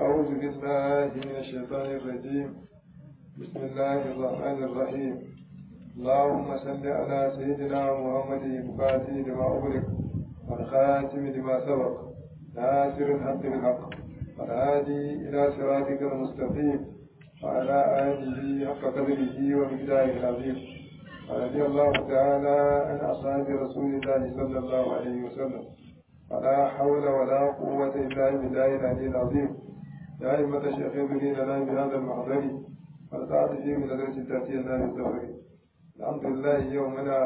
أعوذ بالله من الشيطان الرجيم بسم الله الرحمن الرحيم اللهم صل على سيدنا محمد الفاتح لما أغلق والخاتم لما سبق ناصر الحق بالحق والهادي إلى صراطك المستقيم وعلى آله حق قدره ومقداره العظيم ورضي الله تعالى عن أصحاب رسول الله صلى الله عليه وسلم ولا حول ولا قوة إلا بالله العلي العظيم يا أئمة الشيخ ابني لنا بهذا المحضر ونسعد فيه من درس تأتي لنا بالزهر الحمد لله يومنا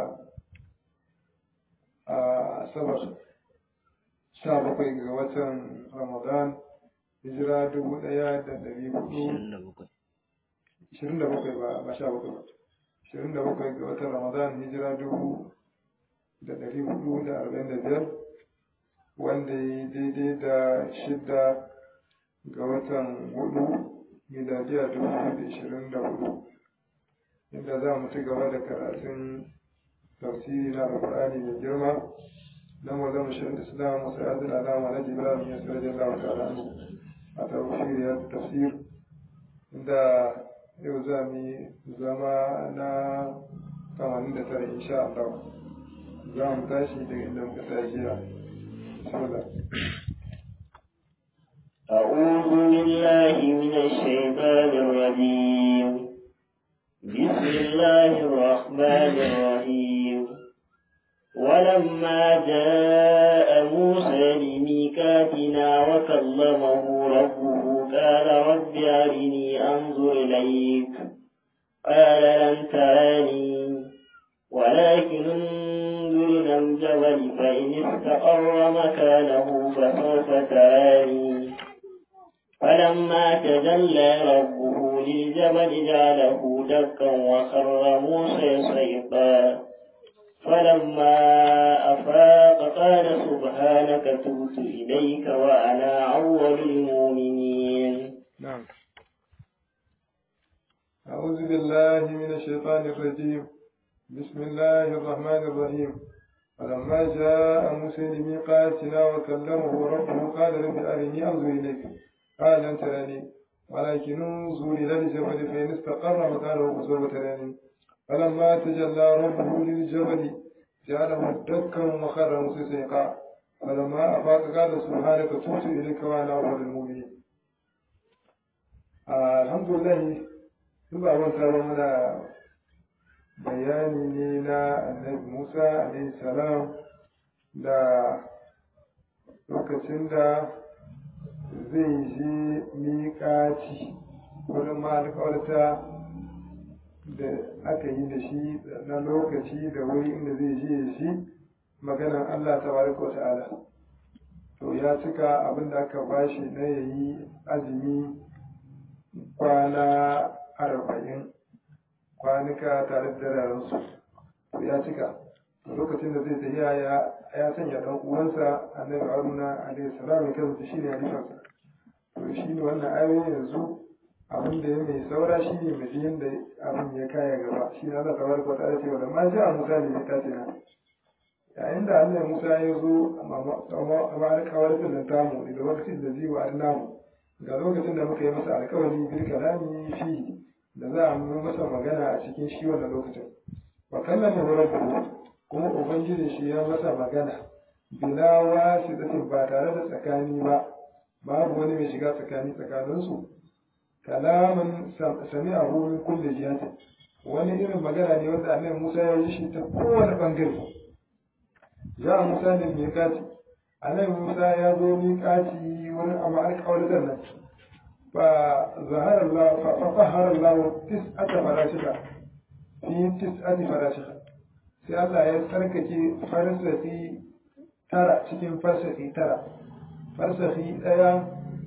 سبق سابق وطن رمضان hijira dubu ɗaya da ɗari hudu ishirin da bakwai ba ba sha bakwai ba ishirin da bakwai ga watan ramadan hijira dubu da ɗari hudu da arba'in da biyar wanda ya daidai da shidda ga watan hudu miladiya dubu da ishirin da hudu inda za mu ci gaba da karatun tafsiri na alƙur'ani mai girma na mazan shirin islam wasu yadda alama na jibril ya sarari Allah ta'ala a tafsiriyar tafsir inda yau za mu yi zama na 89 insha Allah za mu tashi daga inda muka tashi jiya bismillah أعوذ بالله من الشيطان الرجيم بسم الله الرحمن الرحيم ولما جاء موسى لميقاتنا وكلمه ربه قال رب أرني أنظر إليك قال لن تراني ولكن انظر إلى الجبل فإن استقر مكانه فسوف تراني فلما تجلى ربه للجبل جعله دكا وخر موسى صيقا فلما أفاق قال سبحانك تبت إليك وأنا أول المؤمنين نعم أعوذ بالله من الشيطان الرجيم بسم الله الرحمن الرحيم فلما جاء موسى لميقاتنا وكلمه ربه قال رب أرني أنظر إليك قال لن تراني ولكن انظر إلى الجبل فإن استقر مكانه فسوف تراني فلما تجلى ربه للجبل جعله دكا وخر موسى سيقا فلما أفاق قال سبحانك تبت إليك وأنا أول المؤمنين آه الحمد لله ثم أول منا bayani ne na annabi Musa alaihi salam da lokacin da zai je miƙaci wurin malikawarta da aka yi da shi na lokaci da wuri inda zai je shi maganan Allah ta baraka wa ta'ala to ya cika abin da aka bashi na yayi azumi kwana arba'in kwanuka tare da dararensu to ya cika lokacin da zai tafiya ya ya sanya dan uwansa annabi haruna alaihi salam ya kasance shi ne halifarsa to shi ne wannan ayoyi yanzu abin da ya mai saura shi ne mai yadda abin ya kaya gaba shi ne Allah tabaraka wa ta'ala cewa da ma sha Musa ne ta ce na yayin da Allah Musa ya zo amma alƙawarin da tamu da lokacin da zai wa namu ga lokacin da muka yi masa alƙawari bil kalami fi da za a yi masa magana a cikin shi wannan lokacin wa kallama rabbuhu kuma ubangiji shi ya masa magana bila wasidatin ba tare da tsakani ba babu wani mai shiga tsakani tsakaninsu kalaman sami'ahu min kulli jihatin wani irin magana ne wanda annabi Musa ya yi shi ta kowane bangare ja Musa ne miƙati annabi Musa ya zo miƙati wurin amma alƙawarin nan fa zahara Allah fa fahara Allah tis'ata farashika fi tis'ati farashika sai Allah ya tsarkake farsafi tara cikin farsafi tara farsafi ɗaya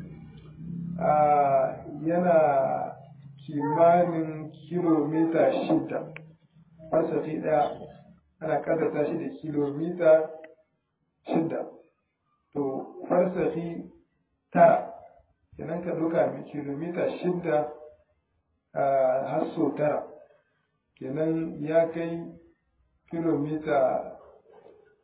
yana kimanin kilomita shida farsafi ɗaya ana kaddata shi da kilomita shida to farsafi tara kenan ka duka mai kilomita shida har so tara kenan ya kai kilomita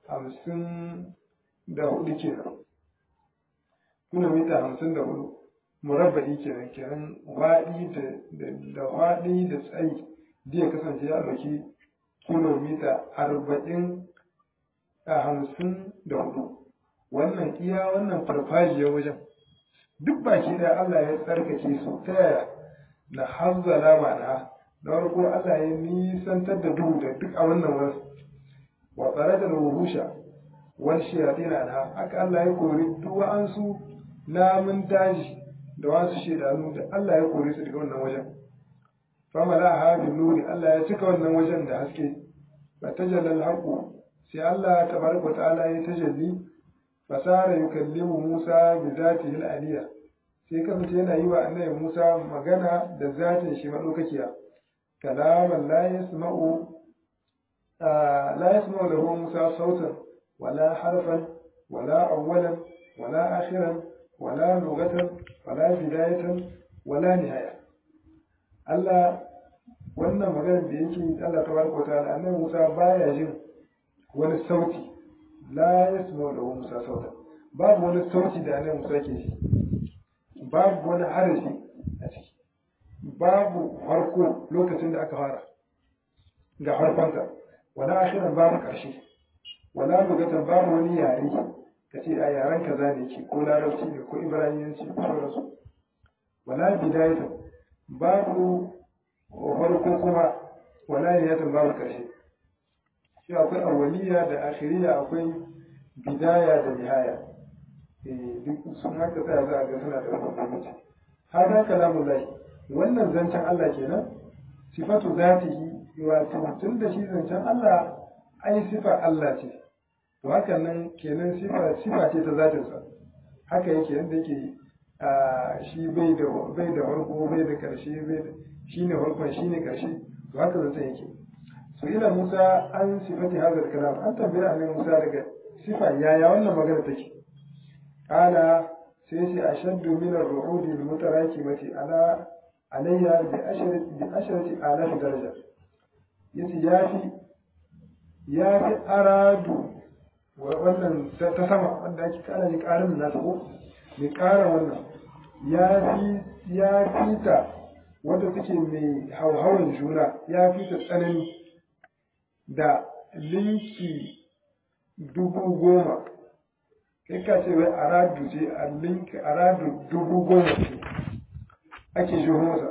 hamsin da hudu kenan kilomita hamsin da hudu murabba'i kenan kenan waɗi da waɗi da tsayi zai kasance ya ɗauki kilomita arba'in a hamsin da hudu wannan iya wannan farfajiyar wajen duk baki ɗaya Allah ya tsarkake su ta yaya na hanzala ma'ana da farko Allah ya nisantar da duhu da duk a wannan wasu wa tsare da ruhusha wal shayatin anha haka Allah ya kori duk wa'ansu namun daji da wasu shedanu da Allah ya kore su daga wannan wajen famala ha bin nuri Allah ya cika wannan wajen da haske fa tajalla al sai Allah tabaraka ta'ala ya tajalli fasara yukallimu Musa bi zatihi al-aliyya sai kasance yana yi wa annabi Musa magana da zatin shi madaukakiya kalaman la yasma'u la yasma'u lahu Musa sautan wala harfan wala awwalan wala akhiran wala lughatan wala bidayatan wala nihaya Allah wannan maganar da yake Allah tabaraka ta'ala annabi Musa baya jin wani sauti la yasma'u lahu Musa sautan babu wani sauti da annabi Musa ke ji babu wani harafi a ciki babu farko lokacin da aka fara ga farkonsa wala akhiran babu karshe wala lugatan babu wani yare ka ce a yaren kaza ne ke ko larabci ne ko ibraniyanci ko sauransu wala bidayatan babu farko kuma wala niyatan babu karshe shi akwai awwaliya da akhiriya akwai bidaya da nihaya duk sun haka tsaya za a ga suna da wani bambanci hada kalamun lahi wannan zancen Allah kenan sifatu zatihi wato tun da shi zancen Allah ai sifa Allah ce to hakan nan kenan sifa sifa ce ta zatinsa haka yake yadda yake shi bai da bai da farko bai da karshe bai da shine farkon shine karshe to haka zancen yake so ila Musa an sifati hadal kalam an tambaye annabi Musa daga sifa yaya wannan magana take قال سيسي أشد من الرعود المتراكمة على عليها بعشرة بعشرة آلاف درجة يسي يافي يافي أرادو wannan ta sama wanda ake kana ji karin na ko mai kara wannan ya fi ya fita wanda take mai hauhawan juna ya fita tsanani da linki dubu goma kai ka ce wai aradu ce a link aradu dubu goma ce ake jiho masa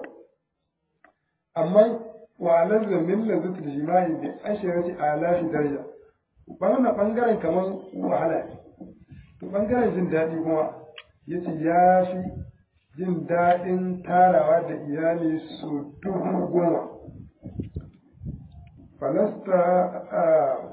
amma wa lazza min lazat jima'i bi ashirati alafi daraja wannan bangaren kaman wahala ne to bangaren jin daɗi kuma yace ya fi jin daɗin tarawa da iyali su dubu goma falasta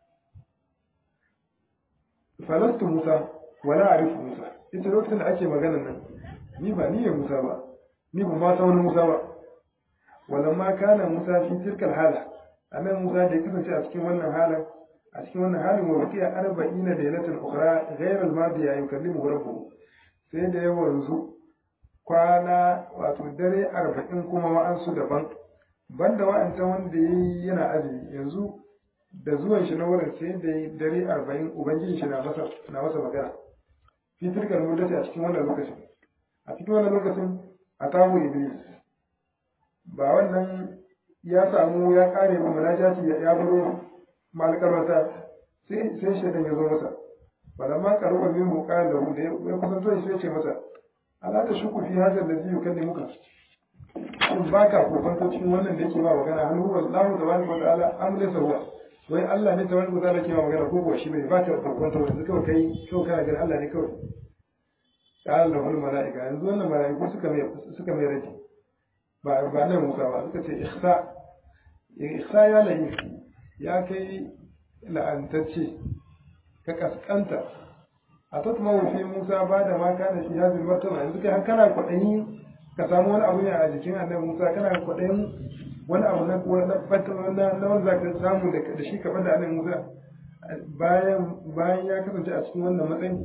falastu Musa wala arifu Musa ita lokacin da ake magana nan ni ba ni ne Musa ba ni ba ma san wani Musa ba walamma kana Musa fi tilkal hala annan Musa da ya kasance a cikin wannan halin a cikin wannan halin wa baqiya arba'ina laylatan ukhra ghayra al-madiya yukallimu rabbuhu sai da ya wanzu kwana wato dare arba'in kuma wa'ansu daban banda wa'ancan wanda yayi yana azumi yanzu da zuwan shi na wurin sai da yi dare arba'in ubangiji shi na masa na masa magana fi tilkar muddati a cikin wannan lokacin a cikin wannan lokacin a tamu iblis ba wannan ya samu ya kare mu munajati ya baro malkarwata sai sai shaitan ya zo masa balamma karuba min muqal lahu da ya kusanto shi ya ce masa ala ta shuku fi hadha alladhi yukallimuka shin baka kokonto cikin wannan da yake ma magana hal huwa Allahu tabaraka wa ta'ala am laysa huwa wai Allah ne tabaraka wa ta'ala ke ma magana ko kuwa shi bai baka kokonto yanzu kawai kai kawai kana ganin Allah ne kawai qala lahu malaika yanzu wannan malaiku suka mai suka mai rage ba ba nan Musa ba suka ce ikhsa ikhsa ya lahi ya kai la'antacce ka kaskanta a tatmawa fi Musa ba da ma kana fi hazin martaba yanzu kai har kana kwaɗayi ka samu wani abu ne a jikin annabi Musa kana kwaɗayin wani abu na na na wanda za ka samu da shi kaɓar da annabi Musa bayan bayan ya kasance a cikin wannan matsayin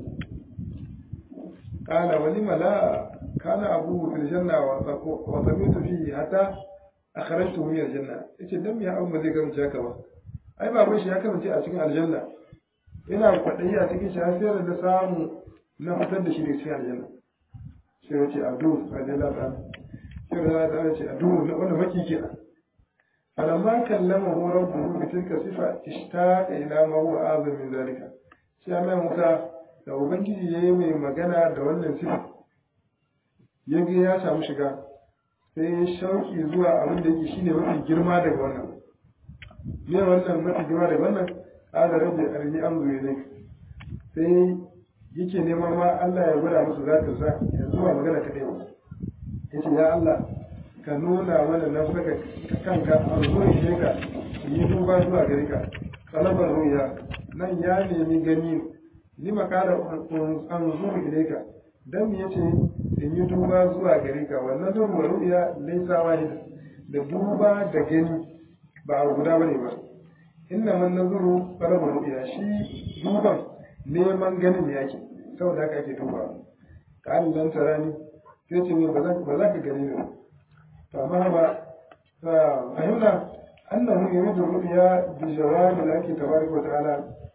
قال ولم لا كان أبوه في الجنة وطميت فيه حتى أخرجته من الجنة إيش دم يا أبو مزيك من شاكبا أي بابا شي هكذا a cikin aljanna ina kwaɗayi a cikin shi har sai da samu na fitar da shi daga cikin aljanna shi ya ce adu radiyallahu ta'ala shi radiyallahu ta'ala ce adu wanda maki kenan falamma kallama hu rabbuhu bi tilka sifa ishtaqa ila ma huwa azam min zalika shi Allah Musa da ubangiji yayi mai magana da wannan sifa yaga ya samu shiga sai shauki zuwa abin da yake shine mafi girma daga wannan me wannan mafi girma daga wannan ada rabbi arni amzu ilayk sai yake neman ma Allah ya gwada musu zatin sa yanzu ba magana ta ba yace ya Allah ka nuna mana na saka kanka a zuwa shi ka yi duba zuwa gare ka talabar ruya nan ya nemi gani ni makara an zuwa gare ka dan me yace in yi duba zuwa gare ka wannan zuwa ruya laisa wahid da duba da gani ba a guda bane ba inna man nazuru talabar ruya shi duban neman ganin yake saboda haka ake duba ka an dan tarani sai ce ba za ka gani ne فمهما فهمنا أنه يريد الرؤيا بجواب الله تبارك وتعالى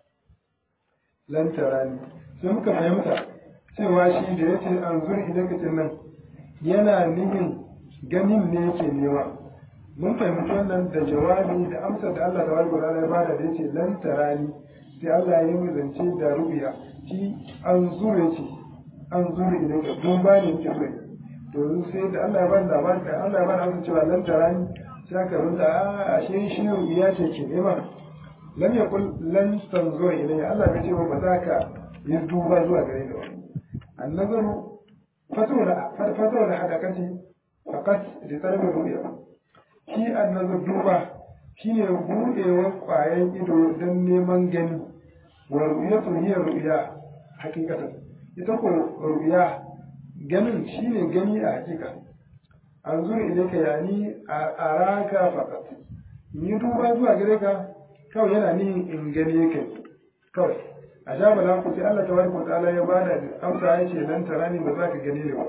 لن تراني sai muka fahimta cewa shi da ya ce an zuri idan nan yana nihin ganin ne yake nema mun fahimci wannan da jawabi da amsa da Allah ta barka ya bada da yace lan tarani sai Allah ya yi zance da rubiya shi an zure ce an zure idan ka don ba ne yake so to sai da Allah ya bani labarin da Allah ya bani amsa cewa lan tarani sai aka runta a ashe shi ya ce ke nema lam yakul lan tanzura ilayya Allah bai ce ba za ka yi duba zuwa gare ni ba annazaru fatawla fatawla hadakati faqat li talabi ru'ya shi annazar duba shine budewar kwayan ido don neman gani wa ru'yatu hiya ru'ya hakikatan ita ko ru'ya ganin shine gani a hakika an zura ilaika yani a araka faqat ni duba zuwa gare ka kawai yana nihin in gane ka kawai a sha bala ku sai Allah tabaraka wa ta'ala ya bada amsa ya ce nan tarani ba za ka gane ni ba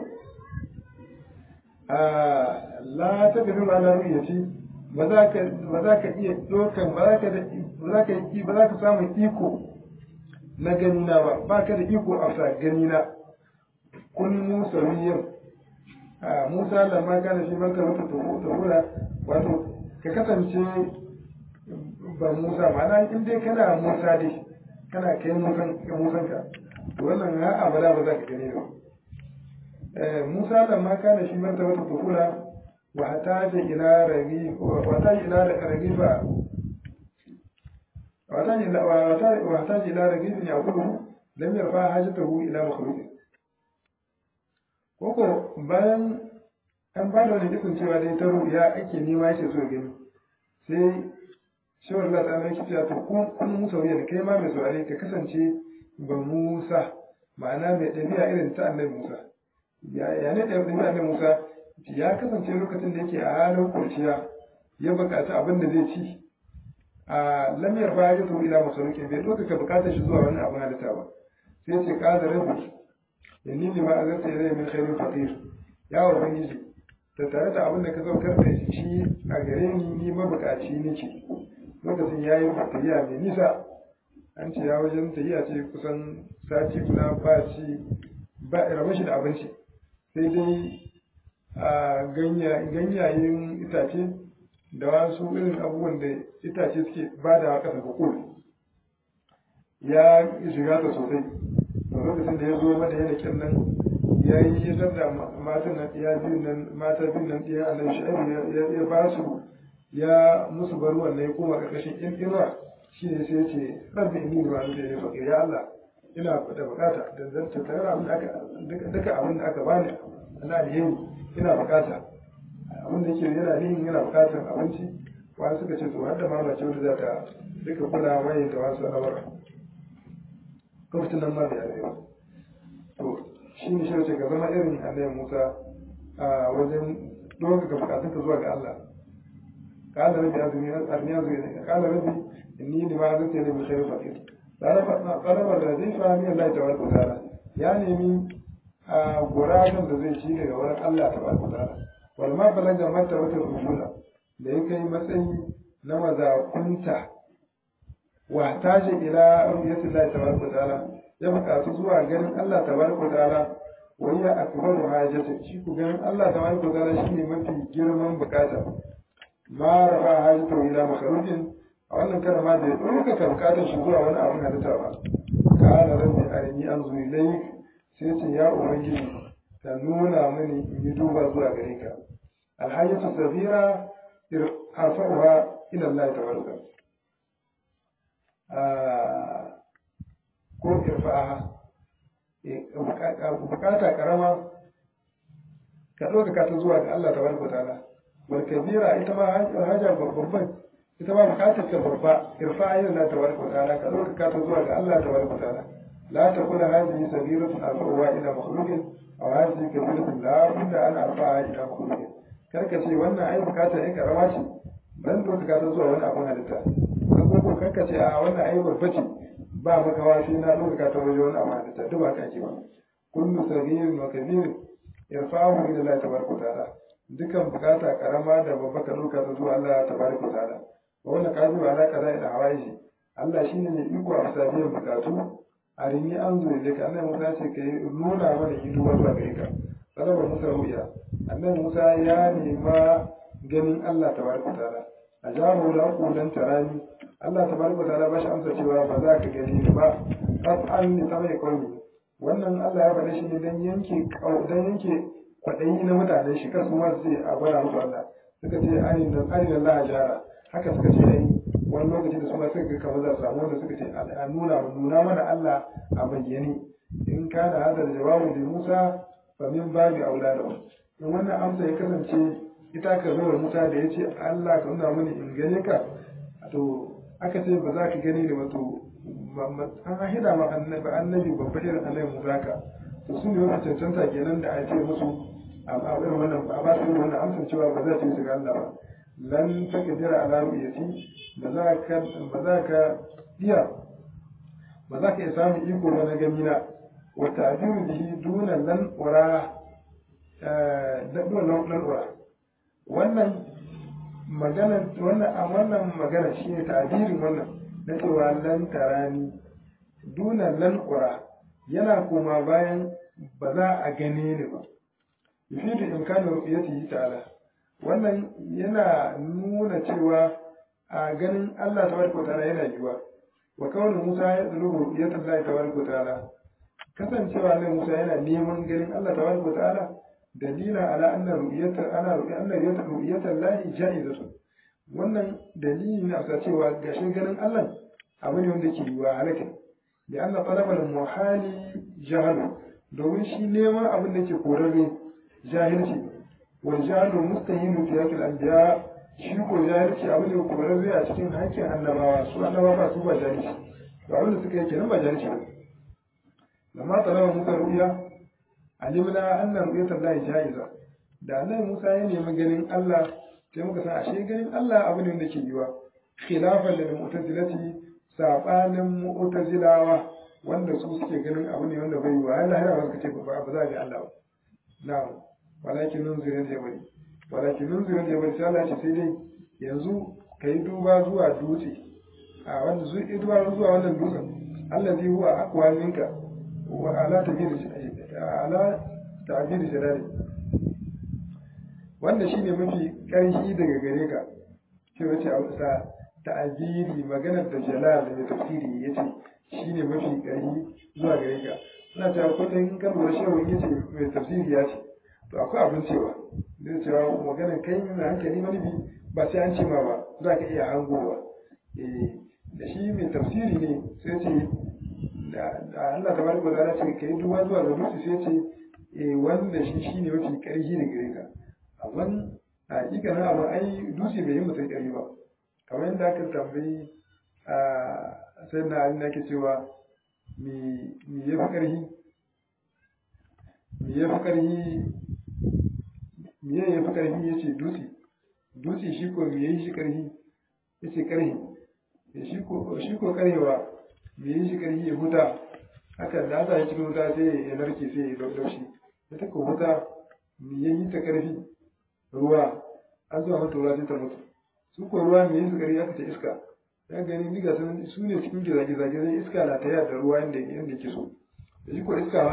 a la ta gani ba la ru'yati ba za ka ba za ka iya dokan ba za ka da ba za ka yi ba za ka samu iko na gani na ba ba ka da iko a sa gani na kun musa wiyan a musa lamma kana shi banka wata tuhura wato ka kasance ba musa ma'ana in dai kana musa dai kana kai musan musan ka to wannan ha abada ba za ka gani ba musa lamma kana shi banka wata tuhura wa hataja ila ragi wa hataja ila ragiba ويحتاج إلى رغيف يأكله لم يرفع حاجته إلى مخلوق koko bayan an ba da wani ikon cewa dai ta ruya ake nema yake so gani sai shawar Allah ta mai cewa to kun kun musa wuya da kai ma mai saurare ka kasance ba Musa ma'ana mai ɗabi'a irin ta annabi Musa ya ne ɗabi'a annabi Musa ya kasance lokacin da yake a halin kurciya ya buƙaci abin da zai ci a lamiyar baya ya ila masaruki bai ɗaukaka buƙatar shi zuwa wani abin halitta ba sai ce ƙada rabbi inni lima azarta ilayya min khairin faqir ya ubangiji da tare da abin da ka saukar da shi a gare ni ni mabukaci nake lokacin yayi tafiya mai nisa an ce ya wajen tafiya ce kusan sati guda ba ci ba rabe shi da abinci sai dai a ganyayen itace da wasu irin abubuwan da itace suke ba da ƙasa hukul ya shiga ta sosai lokacin da ya zo mata yana kyan nan ya yi ya da matan nan ya biyun nan mata biyun nan ɗaya annabi shu'aibu ya ba su ya musu bar wannan ya koma ƙarƙashin in irwa shi ne sai ya ce rabbi inni ba ni da ya faƙi ya Allah ina da bukata da zan tattara abin da aka duka abin da aka bani na alheri ina bukata abin da yake yana nihin yana bukatar abinci wani suka ce to har da mamace wanda za ta duka kula mai da wasu al'amura lokacin nan ma bai arewa to shi ne shi ce ka zama irin annabi Musa a wajen doka ga bukatunka zuwa ga Allah قال ربي أرني أرني قال ربي إني لما أنزلت إلي من خير فقير طلب الذي فهمي الله تبارك وتعالى يعني من guragen da zai ci daga wurin Allah ta barka ta'ala wal ma balaga mata wata rujula da ya kai matsayi na mazakunta wa taji ila ru'yati Allah tabaraka ta'ala ya buƙatu zuwa ganin Allah tabaraka ta'ala wani ya akbaru hajjatin shi ku ganin Allah ta wani kuzara shi ne mafi girman bukata ma rafa hajjatu ila makarujin a wannan karama da ya ɗaukaka bukatar shi zuwa wani abin halitta ba kana rabbi arini an zuwa ilai sai ce ya ubangiji ka nuna mini in yi duba zuwa gare ka alhajjatu sabira arfa'uha ila Allah tabaraka ko irfa'aha bukata karama ka ɗaukaka ta zuwa ga Allah tabaraka ta'ala wal kabira ita ma haja babban ita ma bukatar ka babba irfa'a ila Allah tabaraka ta'ala ka ɗaukaka ta zuwa ga Allah tabaraka ta'ala لا تكون هذه سبيلة أرفعها إلى مخلوق أو هذه كبيرة لا بد أن أرفعها إلى مخلوق karka ce wannan ai bukata ya karama ce dan ɗaukaka ta zuwa wani abin halitta ko karka ce a wannan ai babba ce ba makawa sai na ɗaukaka ta wajen wani abin halitta duk ba ka ce ba kullu sagirin wa kabirin yarfa'uhu ila Allah tabaraka ta'ala dukan bukata karama da babba ka ɗauka ta zuwa Allah tabaraka ta'ala wa wannan kazu ala kaza ila hawaiji Allah shine ne iko a sabiyan bukatu a rini an zo da ka annabi Musa ce kai nuna mana ido zuwa gare ka talabar Musa ruya annabi Musa ya nema ganin Allah tabaraka ta'ala ajabu la qulan tarani Allah tabaraka ta'ala ba shi amsa cewa ba za ka gani ni ba qat'an ni tabai qawmi wannan Allah ya faɗa shi ne dan yanke dan yanke kwadayi na mutanen shi kasu ma su a bara musu Allah suka ce ayin nan ayin Allah jara haka suka ce ai wani lokaci da suna suka kamar za su samu wanda suka ce a nuna nuna mana Allah a bayyane in kana hadar jawabu da Musa fa min babi auladahu in wannan amsa ya kasance ita ka zo da Musa da ya ce Allah ka nuna mani in gane ka to aka ce ba za ka gani da wato an hida ma annabi annabi babba irin annabi Musa ka to su ne wani cancanta kenan da a ce musu a irin wannan a ba su wannan amsa cewa ba za ta yi su ga Allah ba lan takdira ala ru'yati ba za ka ba za ka iya ba za ka iya samun iko ba na gamina wa ta'biru bihi duna lan ura da duna lan ura wannan magana wannan a wannan magana shine ta'birin wannan na cewa lan tarani duna lan ura yana koma bayan ba za a gane ni ba yufidu imkanu ru'yatihi ta'ala wannan yana nuna cewa a ganin Allah tabaraka wa ta'ala yana yiwa wa kawai Musa ya tsaro ya tallahi tabaraka wa ta'ala kasancewa ne Musa yana neman ganin Allah tabaraka wa ta'ala dalila ala anna ru'yata ana ru'ya anna ru'yata ru'yata Allah ja'izatu wannan dalili ne a cewa gashin ganin Allah abu ne wanda ke yiwa halaka da anna talabal muhali jahalu domin shi neman abin da ke korarre jahilci والجهل مستهين في حق الأنبياء shi ko jahilci abu ne kuma zai a cikin hakkin annabawa su annabawa ba su ba jahilci to abin da suka yi kenan ba jahilci ba lamma talaba musa ru'ya alimna anna ru'yatul lahi jaiza da annabi musa ya nemi ganin Allah sai muka san ashe ganin Allah abu ne wanda ke yiwa khilafan lil mu'tazilati sabanin mu'tazilawa wanda su suke ganin abu ne wanda bai yiwa Allah ya ba suka ce ba za a ga Allah ba na'am walakin nunzirin jabari walakin nunzirin jabari sai Allah ce sai dai yanzu ka yi duba zuwa dutse a wanda zu yi duba zuwa wannan dutsen Allah zai huwa akwa minka wa ala tabiri ala tabiri jalali wanda shine mafi ƙarfi daga gare ka ce wace a wasa ta'abiri maganar da jalal da tafsiri yace shine mafi ƙarfi zuwa gare ka ina cewa kullum kan lura shehu yace mai tafsiri ya ce to akwai abin cewa zai cewa maganar kai mai hankali manufi ba sai an ce ma ba za ka iya hangowa da shi mai tafsiri ne sai ce da Allah tabaraka wa ta'ala ce kai duba zuwa ga dutse sai ce eh wanda shi shine mafi karfi da gare ka amma a hakikanin abu ai dutse bai yi mutum karfi ba kamar yadda aka tambayi a sai na abin da ake cewa me ya fi karfi me ya fi karfi me ya fi karfi ya ce dutse dutse shi ko me ya yi shi karfi ya ce karfi shi ko karhewa me yi shi karfi ya huta haka da aka yi cikin wuta sai ya narke sai ya laushi ya ta ko huta me ya yi ta karfi ruwa an zuwa mata ruwa sai ta mutu su ko ruwa me yi su karfi aka ce iska ya gani diga sun su ne cikin gizage-zage zai iska na ta da ruwa inda inda ke so da shi ko iska ma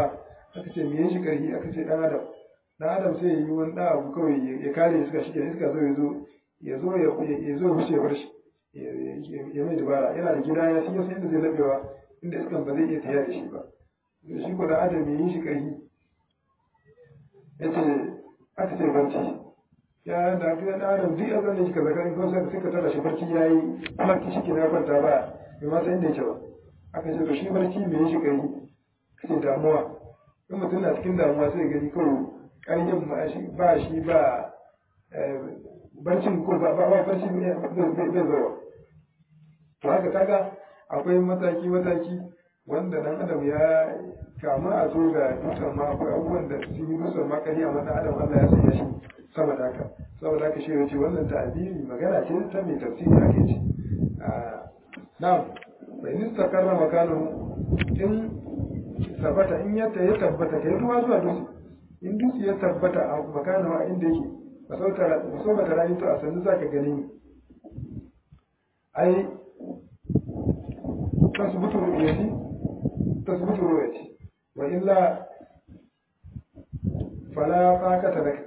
aka ce me shi karfi aka ce dan adam dan adam sai yi wani dan abu kawai ya kare iska shi ke iska zo ya zo ya zo ya zo wuce bar shi ya mai dabara yana da gida ya shi yasa inda zai labewa inda iskan ba zai iya tafiya da shi ba shi ko dan adam ya yi shi karfi ya ce aka ce barci ya da ga dan adam duk azan da kika zaka in ko sai ka tada shi barci yayi kuma ki shi na kwanta ba bai ma san inda yake ba aka ce to shi barci me yi shi karfi kace damuwa in mutum na cikin damuwa sai gani kawai ƙarfin ba shi ba shi ba barcin ko ba ba barci bai zawa to haka kaga akwai mataki mataki wanda dan adam ya kama a zo ga dutsen ma akwai abubuwan da sun yi dutsen ma kari amma dan adam Allah ya sanya shi sama da haka saboda haka shi yace wannan ta'abiri magana ce ta mai tafsiri ake ce na'am bai nista karra makanu in tabbata in yadda ya tabbata kai ruwa zuwa dutse in dutse ya tabbata a makana a inda yake ba sau ba ta rayu to a sannu za ka gani ni ai tasbutu ru'yati tasbutu ru'yati wa illa fala faqata lak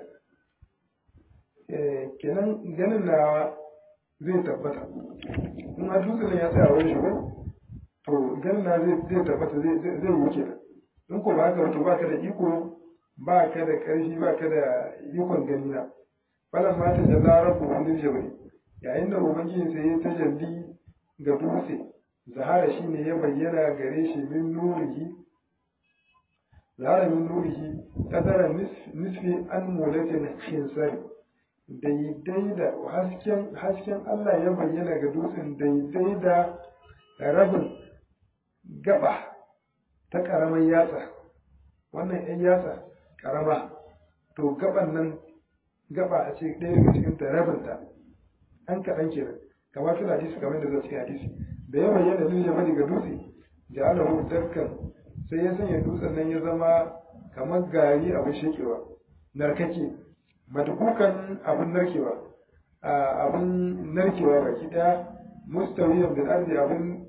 eh kenan ganin nawa zai tabbata in a dutse ya tsaya wurin shi ko to ganin na zai tabbata zai zai wuce in ko ba haka to ba ka da iko ba ka da ƙarfi ba ka da ikon gani na falan ma ta jalla rabu wani jabari yayin da ubangiji sai ya tajalli ga dutse zahara shi ne ya bayyana gare shi min nurihi zahara min nurihi kadara nisfi an mulatin khinsari daidai da hasken hasken Allah ya bayyana ga dutsen daidai da rabin gaba ta ƙaramar yatsa wannan 'yan yatsa ƙarama to gaban nan gaba a ce ɗaya daga cikin ta rabinta an kaɗan kenan kamar fil hadisi kamar da zai cikin hadisi da ya bayyana lil jabali ga dutse ja'alahu dakkan sai ya sanya dutsen nan ya zama kamar gari abin shekewa narkake madhukan abin narkewa abin narkewa baki daya mustawiyan bil ardi abin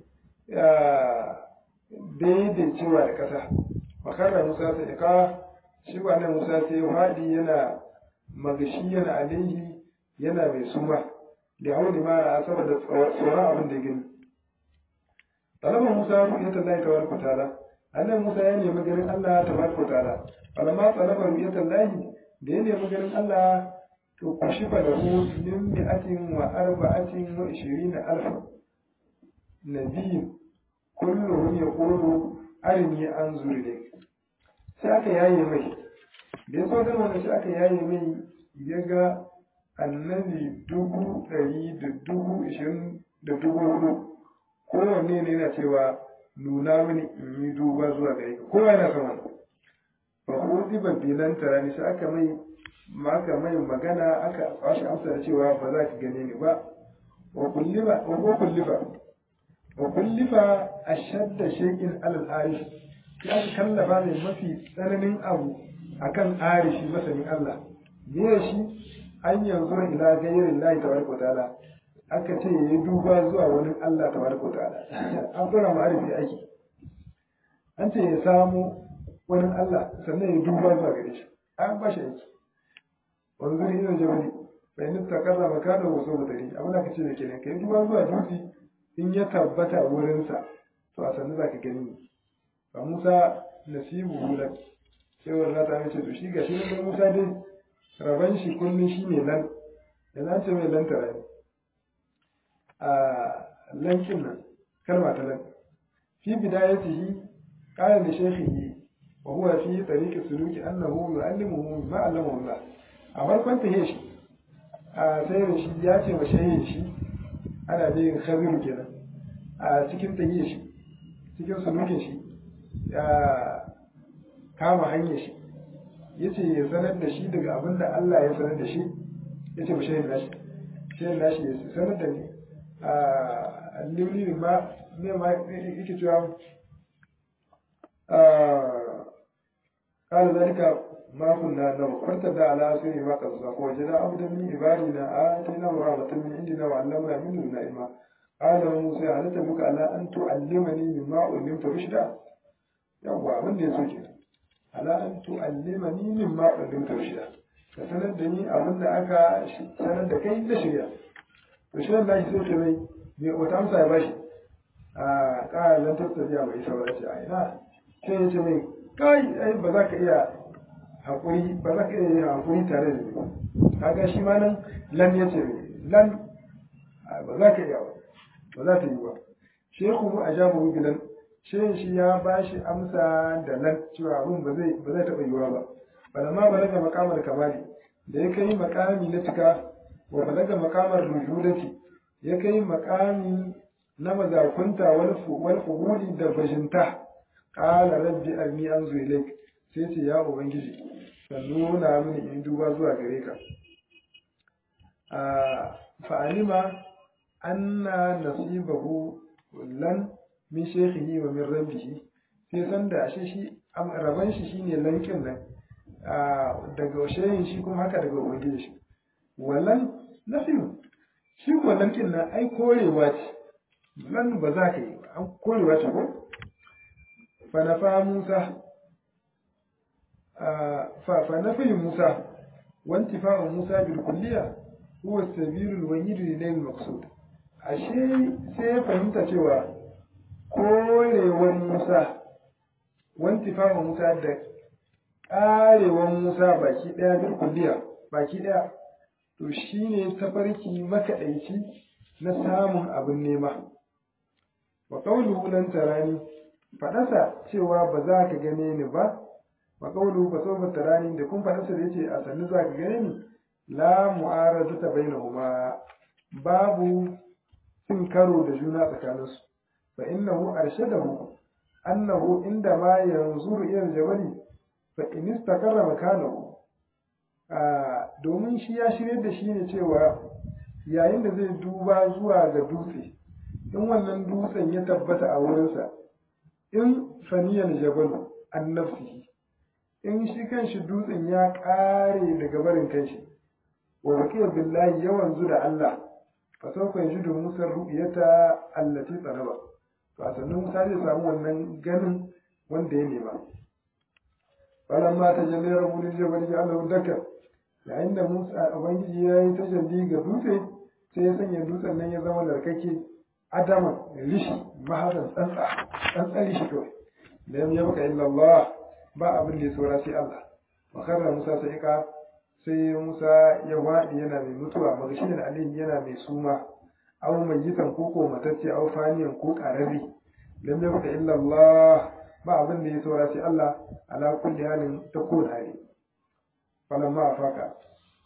daidaicewa da ƙasa makarra musa sai ka shi wannan musa sai haɗi yana magashi yana alaihi yana mai suma da hauli mara saboda tsoron abin da gani talabar musa ru'yat Allah tabaraka ta'ala annan musa ya nemi ganin Allah tabaraka ta'ala falamma talabar ru'yat Allah da ya nemi ganin Allah to kushifa lahu min mi'atin wa arba'atin wa ishirina alfa nabiyyin kulluhum yaqulu arini anzur ilayk sai aka yaye mai da ya so gama da shi aka yaye mai ya ga annabi dubu ɗari da dubu ishirin da dubu hudu kowanne ne yana cewa nuna mini in yi duba zuwa gare ka kowa yana sama ba ko ziba bilan tarani sai aka mai aka mai magana aka bashi amsa da cewa ba za ka gane ni ba wa kullifa wa ko kullifa wa kullifa ashadda shay'in alal arish ya kallafa ne mafi tsananin abu akan arishi masanin Allah me shi an yanzu ila gairin lahi tabaraka wa ta'ala aka ce yayi duba zuwa wani Allah tabaraka wa ta'ala an fara ma'arifi ake an ce ya samu wani Allah sannan ya duba zuwa gare shi an ba shi aiki wanzu ne ina jabali bai nista kaza makana wasu mutane abin da aka ce da kenan kai duba zuwa dutse in ya tabbata wurinsa to a sannu za ka gani ba musa nasibu hulan cewar na ta mace to shi ga shi da musa dai raban shi kullum shi ne lan da nan ce mai lantara ne a lankin nan kalma ta lan fi bidayatihi qala li shaykhihi wa huwa fi tariqi suluki annahu yu'allimuhu ma 'allamahu Allah a farkon ta shi a sai da shi ya ce wa shaykhin shi ana bin khabiru kenan a cikin tahiyya shi cikin sulukin shi ya kama hanyar shi ya ce ya sanar da shi daga abin da Allah ya sanar da shi ya ce ba shayin nashi shayin nashi ya sanar da ni a limni ma ne ma yake cewa قال ذلك ما كنا نو فارتدى على سير ما قد ساق وجد عبدا من عبادنا آتيناه رحمة من عندنا وعلمنا من لدنا علما قال موسى هل تبك على أن تعلمني مما علمت رشدا yawwa abin da ya so ke ala an tu'allimani mimma ullimta rushda ka sanar da ni abin da aka sanar da kai na shirya to shi nan nashi sai ce mai me wata amsa ya bashi a ƙara lan tattabiya bai isa ba ce a ina sai ya ce mai kai ai ba za ka iya haƙuri ba za ka iya yin haƙuri tare da ni ba kaga shi ma nan lan ya ce mai lan ba za ka iya ba ba za ta yi ba shehu a jamu bilan shehin shi ya ba shi amsa da lan cewa abin ba zai ba zai taɓa yiwuwa ba balamma balaga makamar kamali da ya kai makami na cika wa balaga makamar rujudati ya kai makami na mazakunta wal fuhuli da bajinta qala rabbi arni anzu ilaik sai ce ya ubangiji ka nuna mini in duba zuwa gare ka a fa'alima anna nasibahu lan min shekhihi wa min rabbihi sai san da ashe shi raban shi shine lankin nan daga shehin shi kuma haka daga ubangiji shi wallan nafiyu shi ko lankin nan ai korewa ce lan ba za ka yi ba an korewa ce ko fa nafa musa fa nafi musa wantifa'u musa bil kulliya huwa sabilul wahid lil maqsud ashe sai ya fahimta cewa korewar Musa wantifa Musa da ƙarewar Musa baki ɗaya bil kulliya baki ɗaya to shine tafarki makaɗaici na samun abin nema wa qawluhu lan tarani fadasa cewa ba za ka gane ni ba wa qawluhu fa sawfa tarani da kun fadasa da yace a sannu za ka gane ni la mu'aradata bainahuma babu cin karo da juna tsakaninsu fa innahu arshadahu annahu inda ma yanzuru ila jabali fa in istaqarra makanahu domin shi ya shirye da shi ne cewa yayin da zai duba zuwa ga dutse in wannan dutsen ya tabbata a wurinsa in faniyal jabalu an nafsihi in shi kanshi dutsen ya ƙare daga barin kanshi wa baqiya billahi yawan zu da Allah fa sawfa yajidu musa ru'yata allati talaba to a sannan musa zai samu wannan ganin wanda ya nema falamma tajalli rabbu lil jabali ja'alahu dakka yayin da musa ubangiji ya yi tajalli ga dutse sai ya sanya dutsen nan ya zama larkake adama rishi mahadan tsantsa tsantsan rishi kawai da ya baka illa Allah ba abin da ya saura sai Allah wa karra musa sai ka sai Musa ya waɗi yana mai mutuwa magashin alayhi yana mai suma aw mayyitan ko ko matacce aw faniyan ko qarari lam yabqa illa Allah ba abin da ya saura sai Allah ala kulli halin ta kowane hali falamma afaka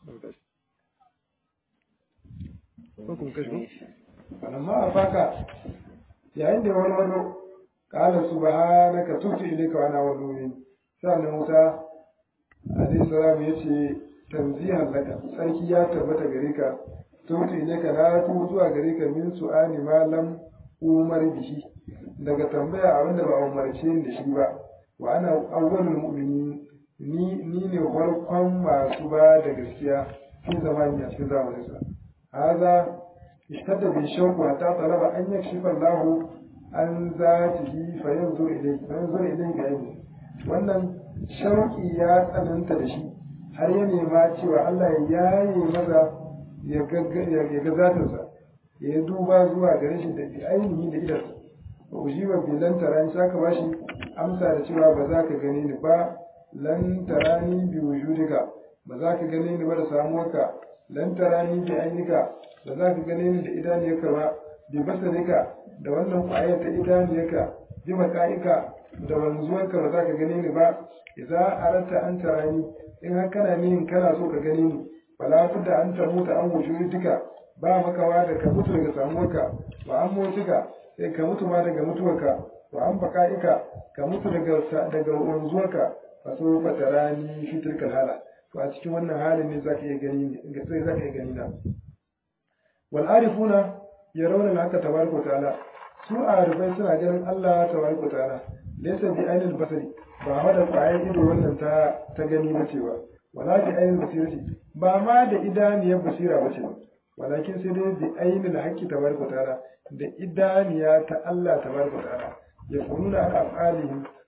falamma afaka yayin da wani wani qala subhanaka tubtu ilayka wa ana awwalul sannan Musa alaihi salam yace tanzihan laka sarki ya tabbata gare ka tutu ne ka na tu zuwa gare ka min su'ani malam umar bihi daga tambaya abin da ba umarce ni da shi ba wa ana awwalul mu'minin ni ni ne farkon masu ba da gaskiya fi zamani a cikin zamanin sa haza ishtadda bi shawqi hatta talaba an yakshifa Allah an zatihi fa yanzu ilayhi fa yanzu ilayhi bi aini wannan shauki ya tsananta da shi har ya nema cewa Allah ya yaye maza ya ga zatinsa ya yi duba zuwa gare shi da bi ainihi da idansa ba ku jiwa bi lan tarani saka ba shi amsa da cewa ba za ka gane ni ba lan tarani bi wujudika ba za ka gane ni ba da samuwarka lan tarani bi ainika ba za ka gane ni da idaniyarka ba bi basarika da wannan kwayar ta idaniyarka bi maka'ika da wanzuwarka ba za ka gane ni ba idza aratta an tarani in har kana nihin kana so ka gani ni wala budda an tamuta an wujudika ba makawa da ka mutu daga samuwarka wa an mutuka sai ka mutu ma daga mutuwarka wa an baka'ika ka mutu daga daga wanzuwarka fa so fa tarani fi tilkal hala to a cikin wannan halin ne zaka iya gani ne sai zaka iya gani na wal arifuna yarawna haka tabaraka ta'ala su arifai suna ganin Allah tabaraka ta'ala laysa bi ainil basari ba ma da ƙwayar ido wannan ta ta gani na cewa wala bi ainil basirati ba ma da idaniyar basira ba ce walakin sai dai bi ainil haqqi tabaraka ta'ala da idaniya ta Allah tabaraka ta'ala ya kununa ala afalihim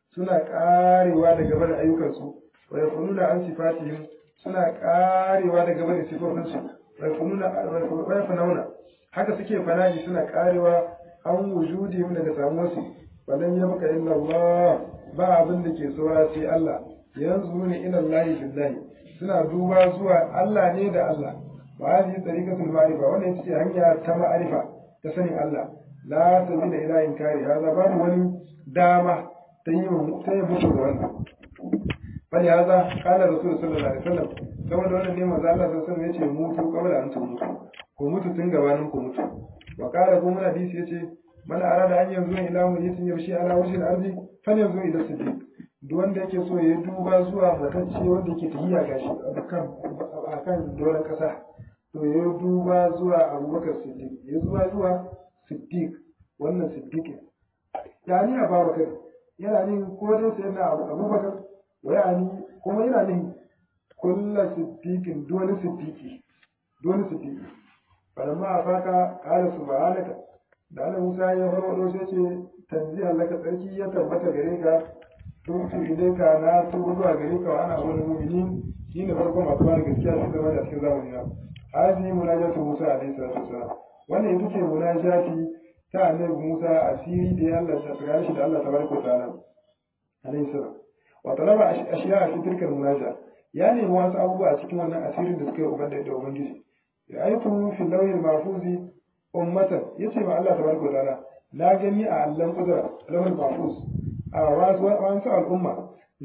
suna karewa daga barin ayyukansu wa yafununa an sifatihim suna karewa daga barin sifofinsu wa yafununa wa yafununa haka suke fana'i suna karewa an wujudihim daga samuwarsu walan yabqa illa Allah ba abin da ke saura sai Allah yanzu ne ila Allah billahi suna duba zuwa Allah ne da Allah wa hadhihi tariqatul ma'rifa wannan ita ce hanya ta ma'rifa ta sanin Allah la sabila ila inkari hada babu wani dama ta yi ta yi mutu da wannan bali hada qala rasul sallallahu alaihi wasallam saboda wannan ne manzo Allah sallallahu alaihi wasallam yace mutu qabla an mutu ko mutu tun gabanin ku mutu wa qala kuma hadisi yace man arada an yanzu ila mujitin yamshi ala wajhil ardi falyanzu ila siddiq duk wanda yake so ya duba zuwa matacce wanda yake tahiya gashi akan akan doron kasa to ya duba zuwa abubakar siddiq ya zuwa zuwa siddiq wannan siddiq ya ni abubakar yana ne ko dai sai na abubakar wa ya ni kuma yana ne kullu siddiqin dole siddiqi dole siddiqi falamma afaka qala subhanaka da Allah Musa ya farwado sai ce tanzihan laka tsarki ya tabbata gare ka tutu ilaika na tubu zuwa gare ka wa ana wani mu'minin shi ne farkon masu bada gaskiya sun zama da cikin zamani na hazi munajatu Musa alaihi salatu wasalam wannan ita ce munajati ta annabi Musa asiri da ya Allah ta tsaya shi da Allah tabaraka wa ta'ala alaihi salam wa talaba ashiya fi tilka munaja ya nemi wasu abubuwa a cikin wannan asirin da suka yi ubangiji da ubangiji ya aitu fi lawhil mahfuzi ummatan yace ma Allah tabaraka wa ta'ala na gani a allan kudura lawhil mahfuz a wasu wasu al'umma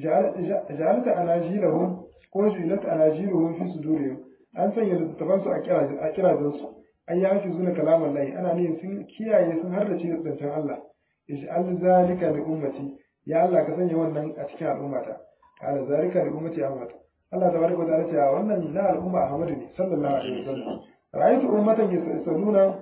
ja'alta anajilahum ko ju'ilat anajiluhum fi sudurihim an sanya littattafan su a kirazin su an yi hafi zuna kalaman lahi ana ne sun kiyaye sun har da ce zancen Allah ij'al zalika li ummati ya Allah ka sanya wannan a cikin al'ummata qala zalika li ummati Ahmad Allah tabaraka wa ta'ala ce wannan na al'umma Ahmad ne sallallahu alaihi wasallam ra'aytu ummatan yasalluna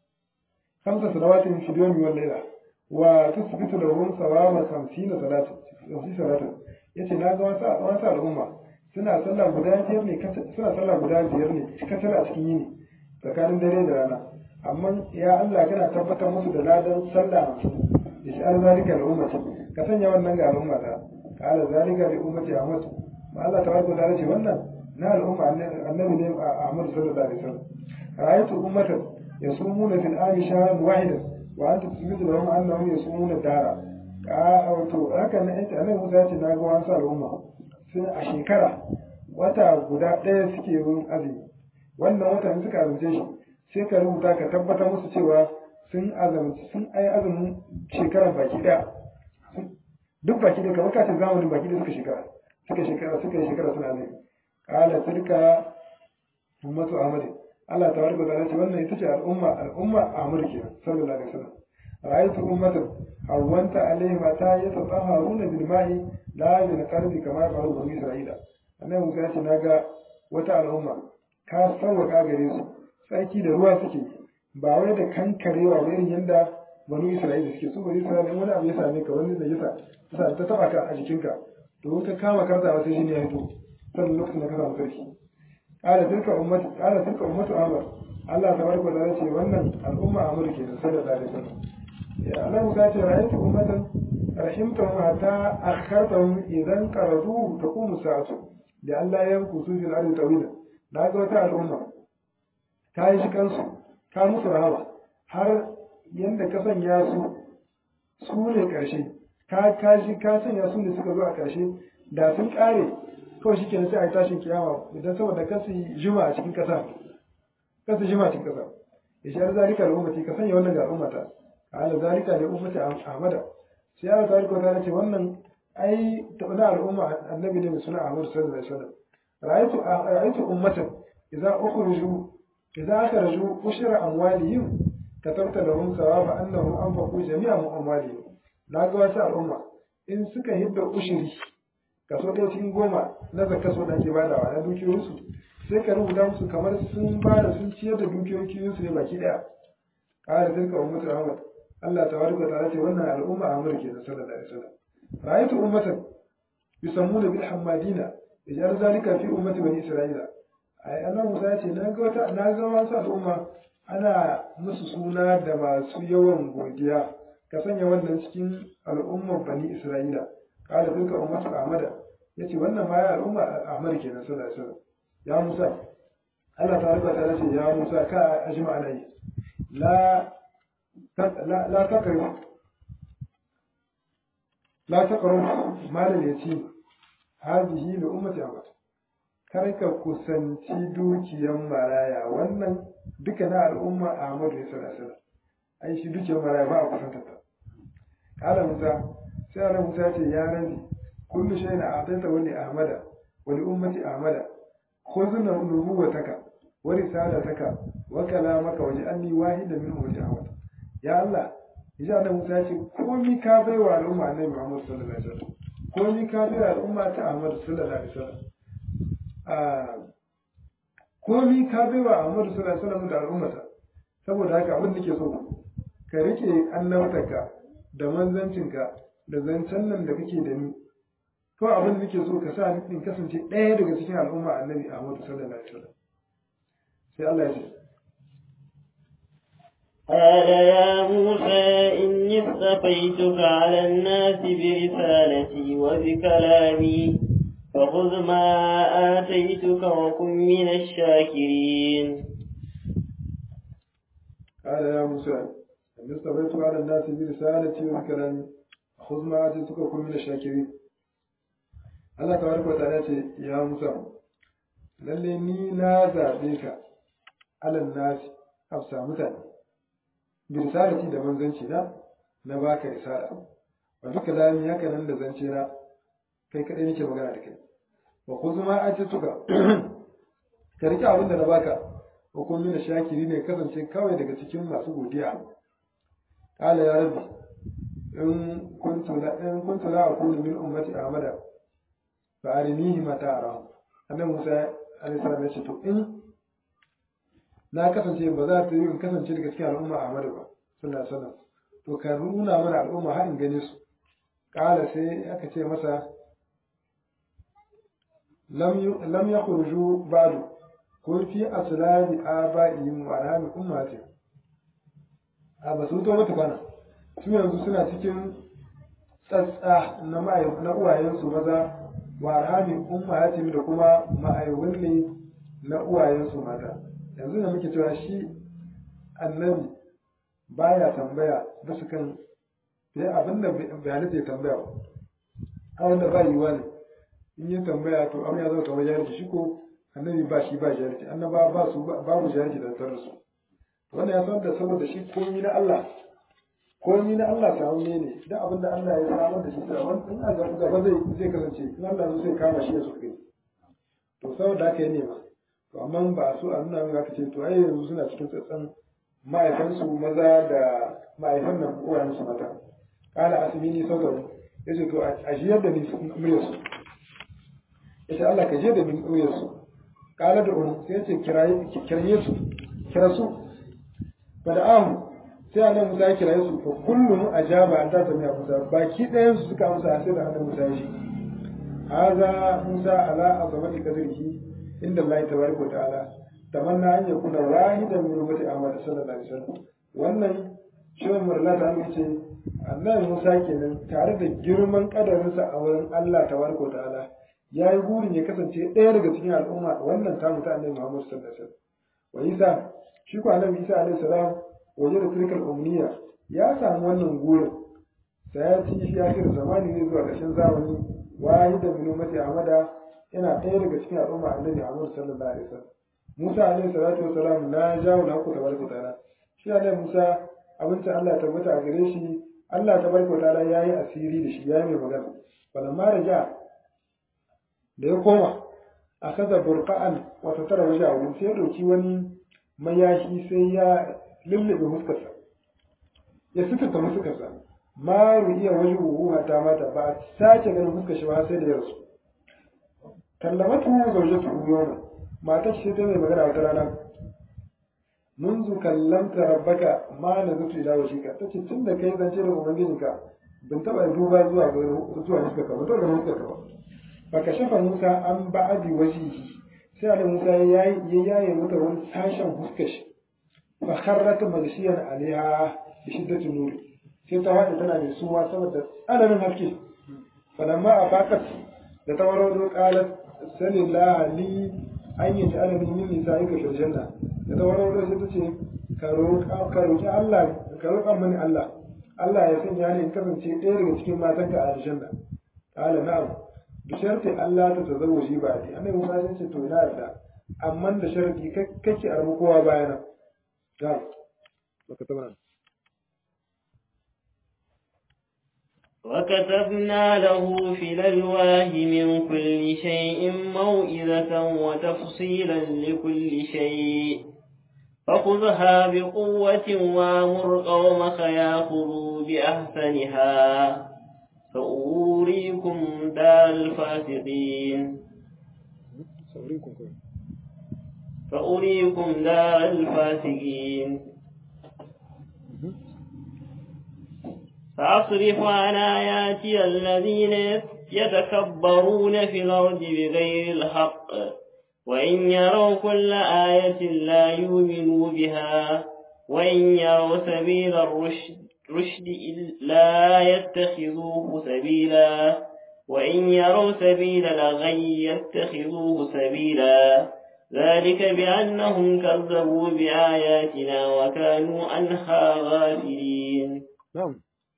khamsa salawatin fi yawmi wal layla wa tusbitu lahum sawama 50 salatin 50 salatin yace na ga wasu wasu al'umma suna sallah guda biyar ne suna sallah guda biyar ne kacal a cikin yini tsakanin dare da rana amma ya Allah kana tabbatar musu da ladan sallah ishar zalika da ummati ka sanya wannan ga al'umma ta kala zalika li ummati Ahmad ma Allah tabaraka ta'ala ce wannan na al'umma annabi ne Ahmad sallallahu alaihi wasallam ra'aytu ummatan yasumuna fil ami shahran wahidan wa anta tusbitu lahum annahum yasumuna dara ka wato haka ne ita annabi Musa ya ce na ga wasu al'umma sun a shekara wata guda ɗaya suke yin azumi wannan watan suka azumce shi sai ka rubuta ka tabbatar musu cewa sun azumci sun ai azumin shekarar baki ɗaya duk baki ɗaya kamar kacin zamanin baki ɗaya suka shekara suka shekara suka yi shekara suna azumi kala tilka ummatu ahmad Allah ta warka da ce wannan ita ce al'umma al'umma ahmad ke sallallahu alaihi wasallam ra'aytu ummatan hawwanta alaihim ta yatatahharuna bil ma'i la bil qalbi kama qalu bani isra'ila annabi Musa ya ce naga wata al'umma ka sauwaka gare su tsaki da ruwa suke ba wai da kankarewa ba irin yadda banu isra'ila suke su bani isra'ila in wani abu ya same ka wani da yasa sa ta taba ka a jikinka to ka kama karta wata jini ya fito sannan lokacin da ka samu sarki qala tilka ummatu qala tilka ummatu amr Allah tabaraka wa ta'ala ce wannan al'umma amr ke da sallallahu alaihi wasallam ya Allah Musa ce ra'aytu ummatan rahimtahum hatta akhartahum idan qaradu taqumu sa'atu da Allah ya kusu fil ardi tawila na ga wata al'umma ka yi shi kansu ka musu rahama har yanda ka sanya su su ne ƙarshe ka ka shi ka sanya su ne suka zo a ƙarshe da sun ƙare kawai shi kenan sai a yi tashin kiyama idan saboda kasu jima a cikin ƙasa kasu jima a cikin ƙasa ya shi zalika da ummati ka sanya wannan ga al'ummata ka ala zalika da ummati ahmada sai Allah ta riko ta ce wannan ai na al'umma annabi ne mai suna Ahmad sallallahu alaihi wasallam ra'aytu ra'aytu ummatan idza ukhriju idza akhraju ushra amwalihim katabta lahum thawaba annahum anfaqu jami'a amwalihim na ga wasu al'umma in suka hidda ushiri kaso ɗaya cikin goma na zakka so da ake badawa na dukiyoyinsu sai ka rubuta musu kamar sun bada sun ciyar da dukiyoyinsu ne baki ɗaya ƙara tilka ummatu Ahmad Allah tabaraka ta'ala ce wannan al'umma Ahmad ke da sallallahu alaihi wasallam رأيت أمة يسمون بالحمادين يجعل ذلك في أمة بني إسرائيل أي أنا مساعتي ناقوة ناقوة وانسى الأمة أنا مسسونا دما سيوان godiya ka sanya wannan cikin al'ummar bani Isra'ila kala tilka ummatu ahmada yace wannan ma ya al'umma ahmad kenan sallallahu alaihi wasallam ya musa Allah ta rubuta ta ce ya musa ka ajma alai la la la takru la takru malal yatim hadhihi li ummati ahmad kar ka kusanci dukiyan maraya wannan duka na al'umma ahmad ne sallallahu alaihi wasallam ai shi dukiyar maraya ba a kusanta ta kala musa sai Allah musa ce ya rabi kullu shay'in a'tayta wa li ahmada wa li ummati ahmada khudh nubuwataka wa risalataka wa kalamaka waj'alni wahidan minhum li ahmad ya Allah ya Allah musa ce komai ka bai wa al'umma annabi Muhammad sallallahu alaihi wasallam komai ka bai wa al'umma ta Ahmad sallallahu alaihi wasallam a komai ka bai wa Ahmad sallallahu alaihi wasallam da al'ummata saboda haka abin da nake so ka rike annabtarka da manzancinka da zancen nan da kake da ni ko abin da nake so ka sa in kasance ɗaya daga cikin al'umma annabi Ahmad sallallahu alaihi wasallam sai Allah ya ce قال يا موسى إني اصطفيتك على الناس برسالتي وبكلامي فخذ ما آتيتك وكن من الشاكرين قال يا موسى إني اصطفيتك على الناس برسالتي وبكلامي خذ ما آتيتك وكن من الشاكرين Allah tabaraka wa ta'ala ce ya Musa lalle ni na zabe ka alal nasi afsa mutane bi risalati da manzanci na na baka risala wa duka lami haka nan da zance na kai kadai nake magana da kai wa khudh ma atituka ka rike abin da na baka wa kun mina shakiri ne kasance kawai daga cikin masu godiya qala ya rabbi in kuntu la in kuntu la akunu min ummati ahmada fa arinihi mata ara annabi Musa alaihi salam ya ce to in na kasance ba za ta yi in kasance daga cikin al'umma Ahmadu ba sallallahu alaihi wasallam to ka nuna mana al'umma har in gane su kala sai aka ce masa lam lam yakhruju ba'du kun fi aslabi aba'ihim wa anami ummati a ba su to mutu bana su yanzu suna cikin tsatsa na na uwayensu maza wa arhamin ummahatim da kuma ma'aihun ne na uwayensu mata yanzu da muke cewa shi annabi baya tambaya bisa kan sai abin da bai halitta ya tambaya ba a wanda ba yiwa ne in yi tambaya to amma ya zama kamar jahilci shi ko annabi ba shi ba jahilci annaba ba su babu jahilci da tarar su wannan ya san da saboda shi komi na Allah komi na Allah samu ne da abin da Allah ya samar da shi sai wani in a gaba zai zai kasance in Allah zai kama shi ya so kai to saboda haka ya nema to amma ba su a nuna min aka ce to ai yanzu suna cikin tsatsan ma'aikansu maza da ma'aikan nan uwayen su mata kala asmini sautaru yace to a jiyar da ni muryar su yace Allah ka je da ni muryar su kala da unu sai yace kiraye kiraye su kira su bada'ahu sai annabi Musa ya kiraye su fa kullum ajaba an ta sami Musa baki ɗayan su suka amsa sai da annabi Musa ya shi haza Musa ala azamati qadrihi inda Allah tabaraka wa ta'ala tamanna an yakuna wahidan min ummati Ahmad sallallahu alaihi wasallam wannan shirin murla ta amince ce annabi Musa kenan tare da girman kadarinsa a wurin Allah tabaraka wa ta'ala ya yi burin ya kasance ɗaya daga cikin al'umma wannan ta mutu annabi Muhammad sallallahu alaihi wasallam wa Isa shi ko annabi Isa alaihi salam waje da tilkal umniya ya samu wannan gurin sai ya ci shi ya kira zamani ne zuwa ƙarshen zamani wahida min ummati Ahmada yana ɗaya daga cikin al'umma annabi Muhammad sallallahu alaihi wasallam Musa alaihi salatu wasalam na jawo na ku tabaraka ta'ala shi annabi Musa abincin Allah tabbata a gare shi Allah tabaraka ta'ala yayi asiri da shi yayi mai magana falamma raja da ya koma akaza burqa'an wa tatara wajahu sai ya dauki wani mayashi sai ya lullube fuskarsa ya suturta fuskarsa ma ru'iya wajuhu hatta mata ba a sake ganin fuskar shi ba sai da yarsu kallamatu zawjatu yawma matar shi ta mai magana wata rana منذ كلمت ربك ما نزلت الى وجهك tace tun da kai zance da ubangijinka ban taba duba zuwa zuwa fuskar ka ba to ga fuskar ka ba fa kashafa Musa an ba'adi wajihi sai Allah Musa ya yi ya yaye mata wani sashen fuskar shi fa kharrat magshiyan alaiha bi shiddati nuri sai ta wada tana da suwa saboda tsananin haske falamma afaqat da ta warwado qalat sallallahu li an yi ta'ala min min nisa'ika fil janna da ta warwado sai ta ce ka roƙa ka roƙi Allah ka roƙa mani Allah Allah ya sanya ni in kasance ɗaya daga cikin matanka a aljanna qala na'am bi sharti Allah ta tazawwaji ba ni annabi Musa ya ce to na yarda amma da sharadi kake armu kowa bayana ga baka tabbata وكتبنا له في الألواح من كل شيء موئذة وتفصيلا لكل شيء فخذها بقوة وامر قومك ياخذوا بأحسنها سأوريكم دار الفاسقين فأريكم دار الفاسقين سأصرف عن آياتي الذين يتكبرون في الأرض بغير الحق وإن يروا كل آية لا يؤمنوا بها وإن يروا سبيل الرشد رشد لا يتخذوه سبيلا وإن يروا سبيل الغي يتخذوه سبيلا ذلك بأنهم كذبوا بآياتنا وكانوا عنها غافلين نعم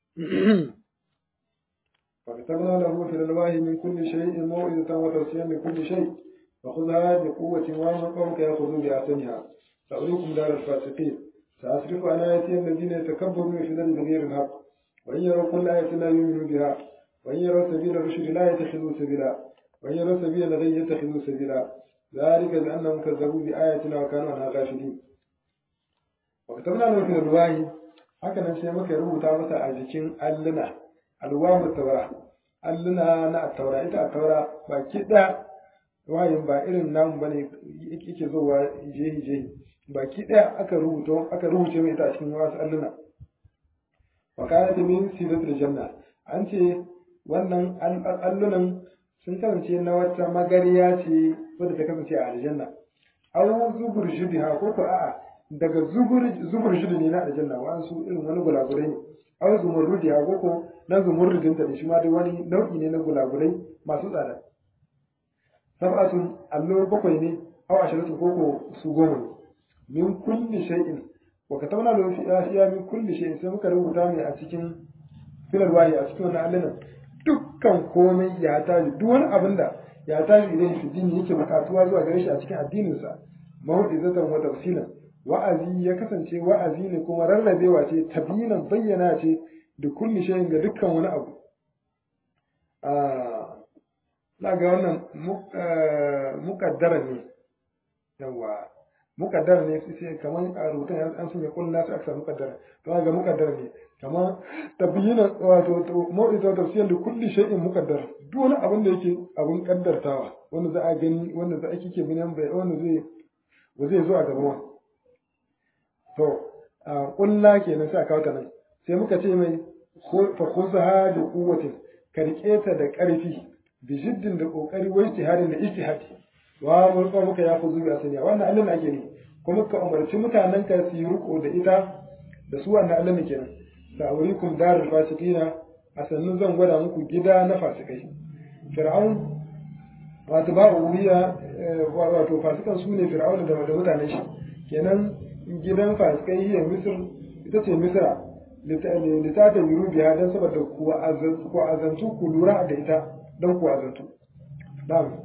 فكتبنا له في الألواح من كل شيء موعظة وتوصيا لكل شيء فخذها بقوة وامر قومك يأخذوا بأحسنها سأريكم دار الفاسقين سأصرف عن آياتي الذين يتكبرون في الأرض بغير الحق وإن يروا كل آية لا يؤمنوا بها وإن يروا سبيل الرشد لا يتخذوا سبيلا وإن يروا سبيل الغي يتخذوا سبيلا ذلك بأنهم كذبوا بآياتنا وكانوا عنها غافلين وكتبنا له في الألواح hakanan sai muka rubuta masa a jikin alluna alwamu taura alluna na taura ita a taura baki ɗaya wayin ba irin namu bane yake zowa jehi jehi baki ɗaya aka rubuta aka rubuce mai ita a cikin wasu alluna wa kana min sidatul janna an ce wannan allunan sun kasance na wata magariya ce wadda ta kasance a aljanna aw zubur shubha ko ko a'a daga zubur shudu ne na aljanna wa su irin wani gulagurai ne aw zumurrudi ha koko na zumurrudin ta shi ma dai wani nau'i ne na gulagurai masu tsada sab'atun allo bakwai ne aw asharatu koko su goma ne min kulli shay'in wa katabna lahu fi asiya min kulli shay'in sai muka rubuta mai a cikin filar wahi a cikin wannan allunan dukkan komai ya tashi duk wani abin da ya tashi idan shi dini yake bukatuwa zuwa gare shi a cikin addininsa mawdizatan wa tafsilan wa'azi ya kasance wa'azi ne kuma rarrabewa ce tabinan bayyana ce da kulli shayin ga dukkan wani abu na ga wannan mukaddara ne yawa mukaddara ne sai kamar a rubutun an sun ya kulla su aka mukaddara to ga mukaddara ne kamar tabiyinan wato mawuta tafsiyar da kulli shay'in mukaddar duk wani abin da yake abin kaddartawa wanda za a gani wanda za a kike binan bai wanda zai ba zai zo a gaba to a kulla kenan sai a kawo ta nan sai muka ce mai fa khuzha bi quwwatin ka rike ta da karfi bi jiddin da kokari wa ijtihadin da ijtihadi wa mun ko muka ya fuzu bi asaniya wannan Allah ake ne kuma ka umarci mutanen ka su yi riko da ita da su wannan Allah ne kenan sa'urikum darul fasiqina a sannu zan gwada muku gida na fasikai fir'aun wato ba ubiya wato fasikan su ne fir'aun da mutanen shi kenan gidan fasikai hiya misir ita ce misira litata yuru biya don saboda ku azantu ku lura da ita don ku azantu na'am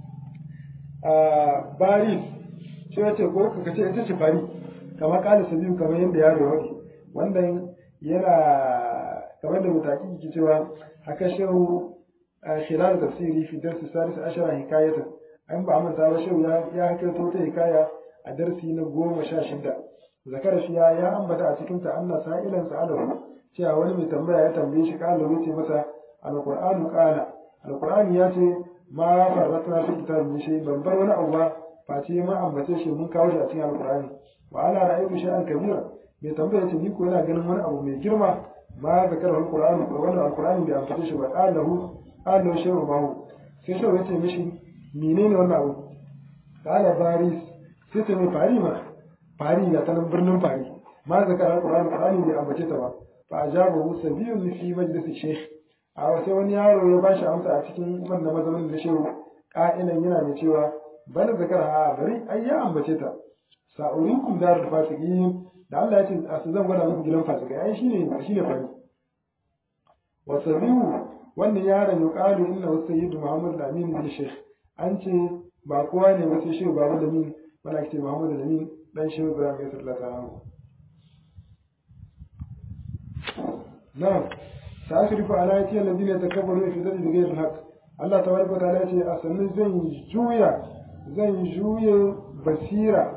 a baris shi wace ko ka ce ita ce fari kamar kala sabiu kamar yadda yaro wani wannan yana kamar da mutaki ke cewa haka shehu khilar tafsiri fi darsi salis ashara hikayatan an ba manta ba shehu ya hakaito ta hikaya a darsi na goma sha shida zakar shi ya ambata a cikin ta Allah sa'ilan sa'alahu cewa wani mai tambaya ya tambaye shi kala yace masa alqur'anu qala alqur'ani ya ce ma farratna fi kitabin shay ban bar wani abu ba face ma ambace shi mun kawo shi a cikin alqur'ani wa ana ra'aytu shay'an kabira mai tambaya ce ni ko yana ganin wani abu mai girma ma zakar alqur'anu ko wannan alqur'ani bai ambace shi ba qalahu qalu shay'un ma sai shi yace mishi menene wannan abu qala baris sai ta mai fari ma fari ga tanan birnin fari ma zakar alqur'ani qur'ani bai ambace ta ba fa ajabahu sabiyun fi majlis shaykh a sai wani yaro ya ba shi amsa a cikin wannan mazaunin na shehu ƙa'ilan yana mai cewa bal zakar ha bari ai ya ambace ta sa'urikum darul fasiqin da Allah ya ce a su zan gwada muku gidan fasikai ai shine shine fari wa sabiu wannan yaron ya qalu inna sayyidu muhammad al-amin bin shaykh an ce ba kowa ne wasu shehu babu da min wanda ake ce muhammad al-amin dan shehu ibrahim ya sallallahu alaihi wasallam na'am sa'asrifu ala ayati alladhina yatakabbaruna fi dhalli bighayri al-haqq Allah tabaraka wa ta'ala ya ce a sannan zan juya zan juye basira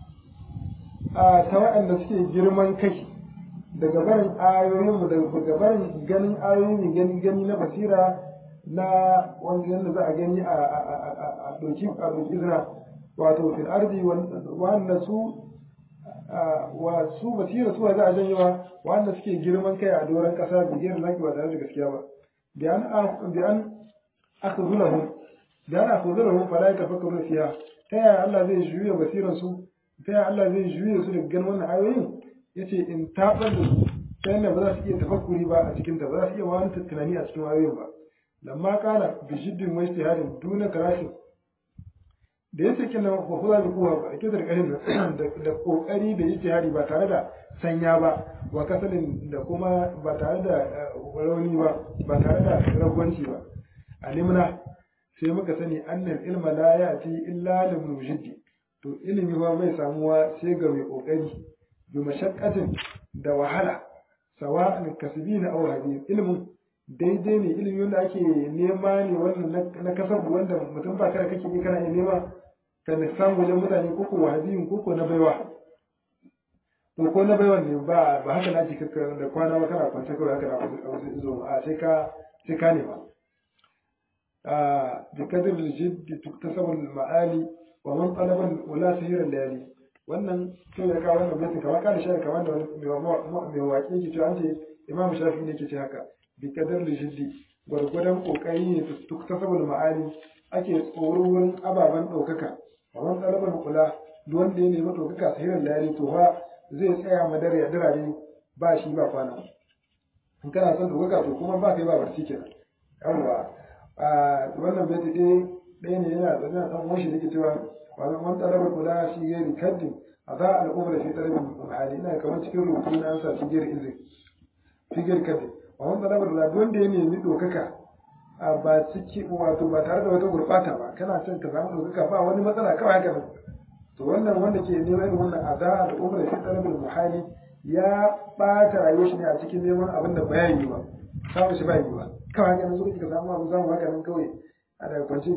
a ta waɗanda suke girman kai daga barin ayoyinmu daga barin ganin ayoyin gani gani na basira na wanda yadda za a gani a doki a doki izina wato fil ardi wanda su wa su basira su za a janyewa wanda suke girman kai a doron kasa bigiyar laki ba tare da gaskiya ba bi an bi an akhzulahum da ana akhzulahum fala yatafakkaru fiha ta yaya Allah zai juya basiran su ta yaya Allah zai juya su daga ganin wannan ayoyin yace in tabar da su ta yadda ba za su iya tafakkuri ba a cikin ta ba za su iya wani tunani a cikin ayoyin ba lamma kala bi jiddin wa ijtihadin duna karashin da yace kina wa huwa bi kuwa ba ake da karin da kokari da ijtihadi ba tare da sanya ba wa kasalin da kuma ba tare da rauni ba ba tare da ragwanci ba alimna sai muka sani annal ilma la ya'ti illa lil mujiddi to ilimi ba mai samuwa sai ga mai kokari bi mashaqqatin da wahala sawa'an kasbina aw hadith ilmin daidai ne ilimi wanda ake nema ne wannan na kasabu wanda mutum ba kada kake yi kana iya nema ka samu wajen mutane koko wahabiyun koko na baiwa to ko na baiwa ne ba ba haka na jika da kwana ba kana kwance kawai haka na wasu zo a sai ka sai ka nema a bi kadir jiddi tuktasabu ma'ali wa man talaba wala sihira layali wannan to ya kawo wannan baitin kamar kana shi kamar da mai waƙe ke cewa an ce imam shafi ne ke ce haka bi kadar jiddi gwargwadon kokari ne tuktasabul ma'ali ake tsoro wurin ababen ɗaukaka kamar ɗaliban kula duk wanda ya nemi ɗaukaka sahirar layali to fa zai tsaya madar ya dirare ba shi ba kwana in kana son ɗaukaka to kuma ba kai ba barci kenan yawwa a wannan baiti ɗaya ɗaya ne yana da ɗan ɗan washi da ke cewa wannan ɗaliban kula shi gairi kaddin a za al'ummar da fi ɗalibin hali ina kamar cikin rubutu na an sa shi gairi izin fi gairi kaddin a wanda labar da wanda ya nemi ɗaukaka a ba ciki wato ba tare da wata gurɓata ba kana son ka samu ɗaukaka ba wani matsala kawai haka nan to wannan wanda ke neman irin wannan aza da umar shi talabul muhali ya ɓata rayuwar shi ne a cikin neman abin da ba yi ba samu shi ba yi ba kawai haka nan so kake ka samu abu samu haka nan kawai a daga kwance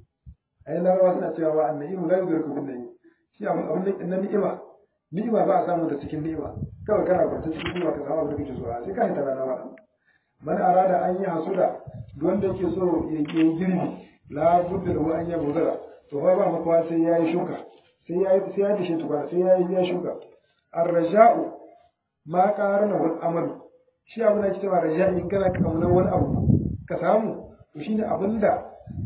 a yi larabawa suna cewa ba annabi la yudriku bin nayi shi abin na ni'ima ni'ima ba a samu da cikin ni'ima kawai kana kwance cikin ni'ima ka samu abin da kake so a sai ka hita rana ba man arada an yi hasuda wanda yake so ya yi girbi la budda da an yi buzara to fa ba makawa sai ya yi shuka sai ya yi sai ya dishe tukwana sai ya yi ya shuka ar-raja'u ma qarana wal amal shi abin da ake cewa raja'i in kana kaunar wani abu ka samu to shine abinda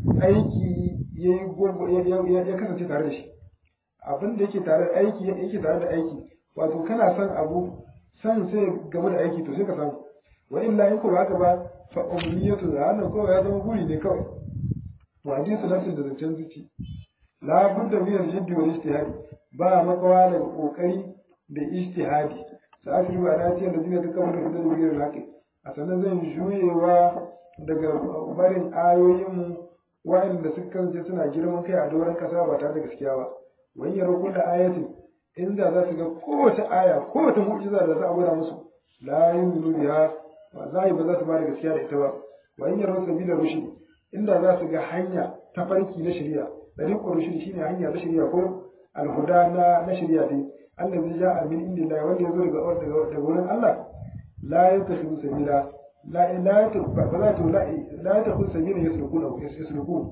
aiki yayi ya kasance tare da shi abin da yake tare da aiki yake tare da aiki wato kana son abu san sai game da aiki to sai ka samu wa illa in ko haka ba fa umniyatu da wannan kawai ya zama guri ne kawai to hadisi nafsin da zancen zuci la budda min al-jiddi wal ijtihadi ba makawa da kokari da ijtihadi sa'atu ba na ce da zina ta kamar da da bigir laki a sanan zan juyewa daga barin ayoyin wa'anda suka kasance suna girman kai a doron kasa ba tare da gaskiya ba wani yaro kullu ayatin inda za su ga kowace aya kowace mu'jiza da za a gwada musu la yu'minu biha ba za ba za su ba da gaskiya da ita ba wa in yaro sabila rushdi inda za su ga hanya ta farki na shari'a dariqur rushdi shine hanya ta shari'a ko alhuda na na shari'a dai allazi ja'a min indillahi wanda yazo daga daga daga wurin Allah la yattakhidhu sabila la la ba za ta la la yattakhidhu sabila yasrukuna yasrukun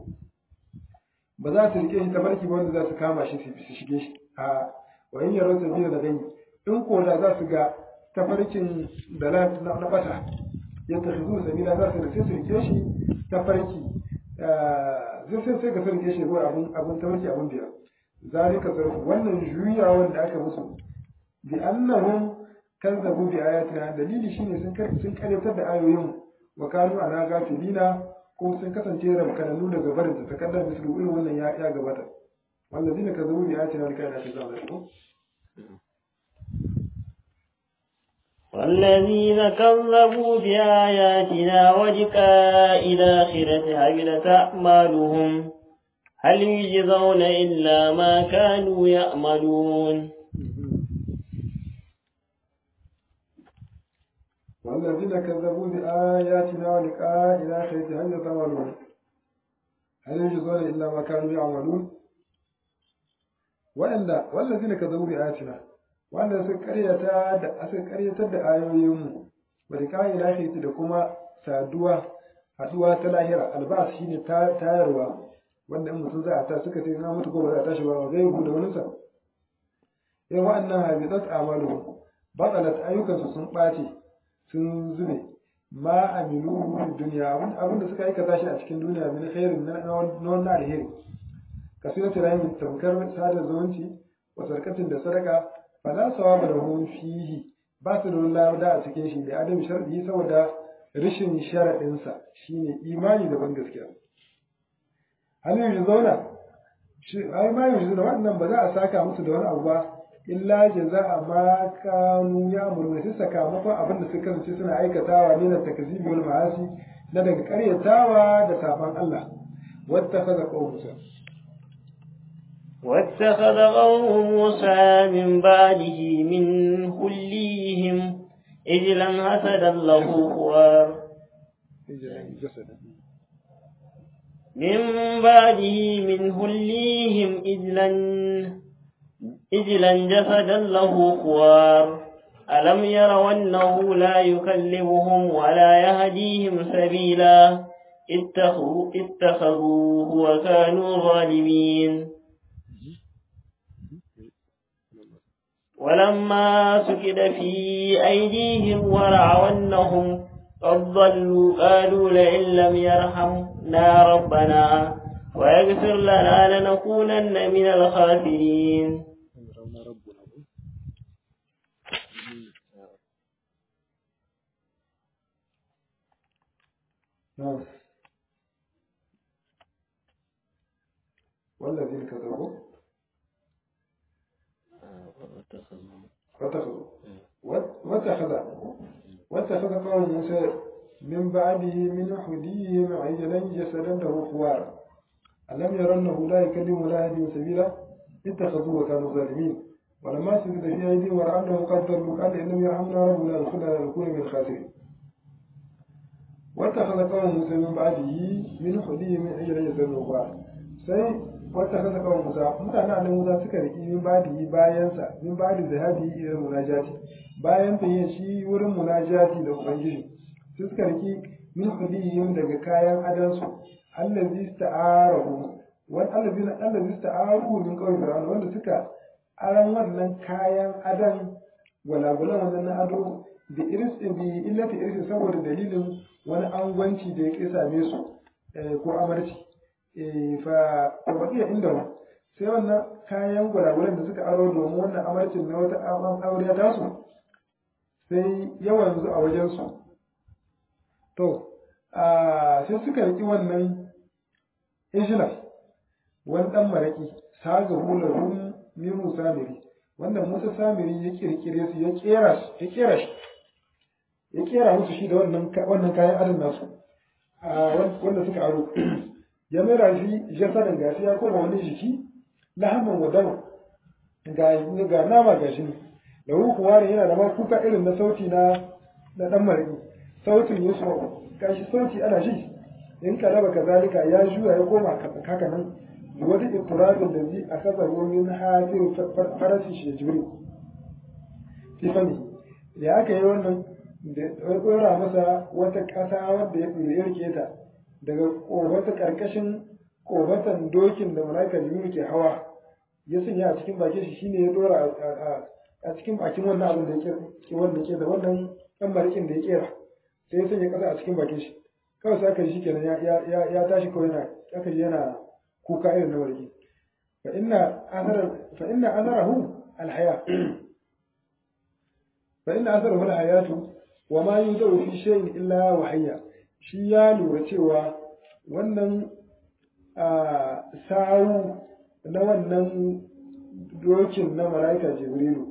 ba za su rike shi ta farki ba wanda za su kama shi su shige shi a wa in yaro sabila da gani in ko da za su ga tafarkin da na bata ya tafi zuwa sabila za su rike su rike shi tafarki zai sai sai ka su rike shi zuwa abin abin tafarki abin biyar zalika sarfu wannan juyawan da aka musu bi annahum kazzabu bi ayatina dalili shine sun sun karyatar da ayoyin wa kanu ana gafilina ko sun kasance rabkananu daga barin ta takardar mislu irin wannan ya ya gabata wallazina kazzabu bi ayatina lika ila kazzabu والذين كذبوا بآياتنا ولقاء الآخرة حبطت أعمالهم هل يجزون إلا ما كانوا يعملون والذين كذبوا بآياتنا ولقاء الآخرة هل يتمرون هل يجزون إلا ما كانوا يعملون وإلا والذين كذبوا بآياتنا wanda suka karyata da suka karyatar da ayoyinmu bari kai lahiri da kuma saduwa haduwa ta lahira albas shine tayarwa wanda in mutum za a ta suka ce na mutu ko ba za a tashi ba zai da wani sa in wa'annan habitat amalu batalat ayyukansu sun ɓace sun zube ma amilu fi duniya abin da suka aikata shi a cikin duniya min khairin na wannan alheri kasiratu rahim tamkar sada zumunci wa sarkatin da sadaka fala sawaba da hum fihi ba su da wani lada a cikin shi da adam sharadi saboda rashin sharadinsa shine imani da ban gaskiya hal yanzu zauna shi ai ma yanzu da wannan ba za a saka musu da wani abu ba illa jaza'a ma kanu ya'muru sai sakamakon abin da suka kasance suna aikatawa ne na takzibi wal ma'asi na daga karyatawa da saban Allah wattakhadha qawm Musa واتخذ قوم موسى من بعده من خليهم إجلا حسدا له خوار من بعده من خليهم إجلا إجلا جسدا له خوار ألم يروا أنه لا يكلمهم ولا يهديهم سبيلا اتخذوا اتخذوه وكانوا ظالمين ولما سكد في أيديهم ورعوا أنهم قد ضلوا قالوا لئن لم يرحمنا ربنا ويغفر لنا لنكونن من الخاسرين نعم والذين كذبوا واتخذوا واتخذ واتخذ قوم موسى من بعده من حديهم عجلا جسدا له خوار ألم ير أنه لا يكلم ولا يهدي سبيلا اتخذوه وكانوا ظالمين ولما سجد في أيديهم ورأى أنه قد ضلوا قال إن لم يرحمنا ربنا لكنا لنكون من الخاسرين واتخذ قوم موسى من بعده من حديهم عجلا جسدا له خوار sai wata kasa kawai musa mutane a musa suka riƙi min badi bayansa min badi zahabi irin munajati bayan tafiya shi wurin munajati da ubangiji sai suka riƙi min hudihim daga kayan adansu allazi sta'arahu wani allazi na allazi sta'aruhu min kawai fir'auna wanda suka aran wannan kayan adan gwalagwalan wannan na ado da iris bi illati iris saboda dalilin wani angwanci da ya ƙi same su ko amarci fa baqiya inda sai wannan kayan gwalagwalan da suka aro domin wannan amarcin na wata aure ta su sai yawan zu a wajen su to sai suka riki wannan ijila wani dan maraki saga hulahu min Musa Samiri wanda Musa Samiri ya kirkire su ya kera ya kera shi ya kera musu shi da wannan wannan kayan adon nasu wanda suka aro ya mera shi jasadan gashi ya koma wani jiki lahaman wadama ga ga nama gashi ne da kuwa ne yana da ma kuka irin na sauti na na dan mariki sautin yusuf gashi sauti ana shi in kalaba kazalika ya juya ya koma haka nan wani ittirabin da zai a kasa min hafin farasi shi jibril tifani da aka yi wannan da ya tsora masa wata ƙasa wadda ya rike ta daga wata ƙarƙashin ƙofatan dokin da malaika jibril ke hawa ya sanya a cikin bakin shi shine ya dora a cikin bakin wannan abin da ke wanda ke da wannan ɗan marikin da ya kera sai ya sanya ƙasa a cikin bakin shi kawai sai aka ji kenan ya tashi kawai yana aka ji yana kuka irin na mariki fa inna athara fa inna atharahu alhaya fa inna atharahu alhayatu wa ma yudawu fi shay'in illa wahayya shi ya lura cewa wannan sawu na wannan dokin na mala'ika jibrilu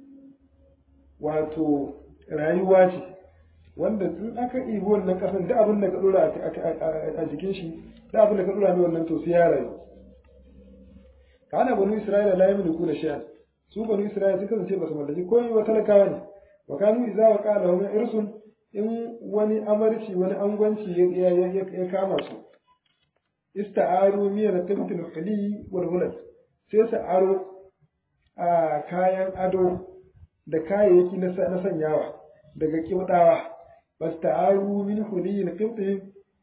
wato rayuwa ce wanda in aka ibi wannan kasan da abin da ka dora a jikin shi da abin da ka dora ne wannan to sai ya rayu kana banu isra'ila la yamliku la shay'an su banu isra'ila sun kasance ba su mallaki komai ba talakawa ne wa kanu idza wa qala hum irsun in wani amarci wani angwanci ya kama su ista'aru miyar tabtil khali wal hulal sai su aro a kayan ado da kayayyaki na sanyawa daga kibdawa fasta'aru min hulil qibtihim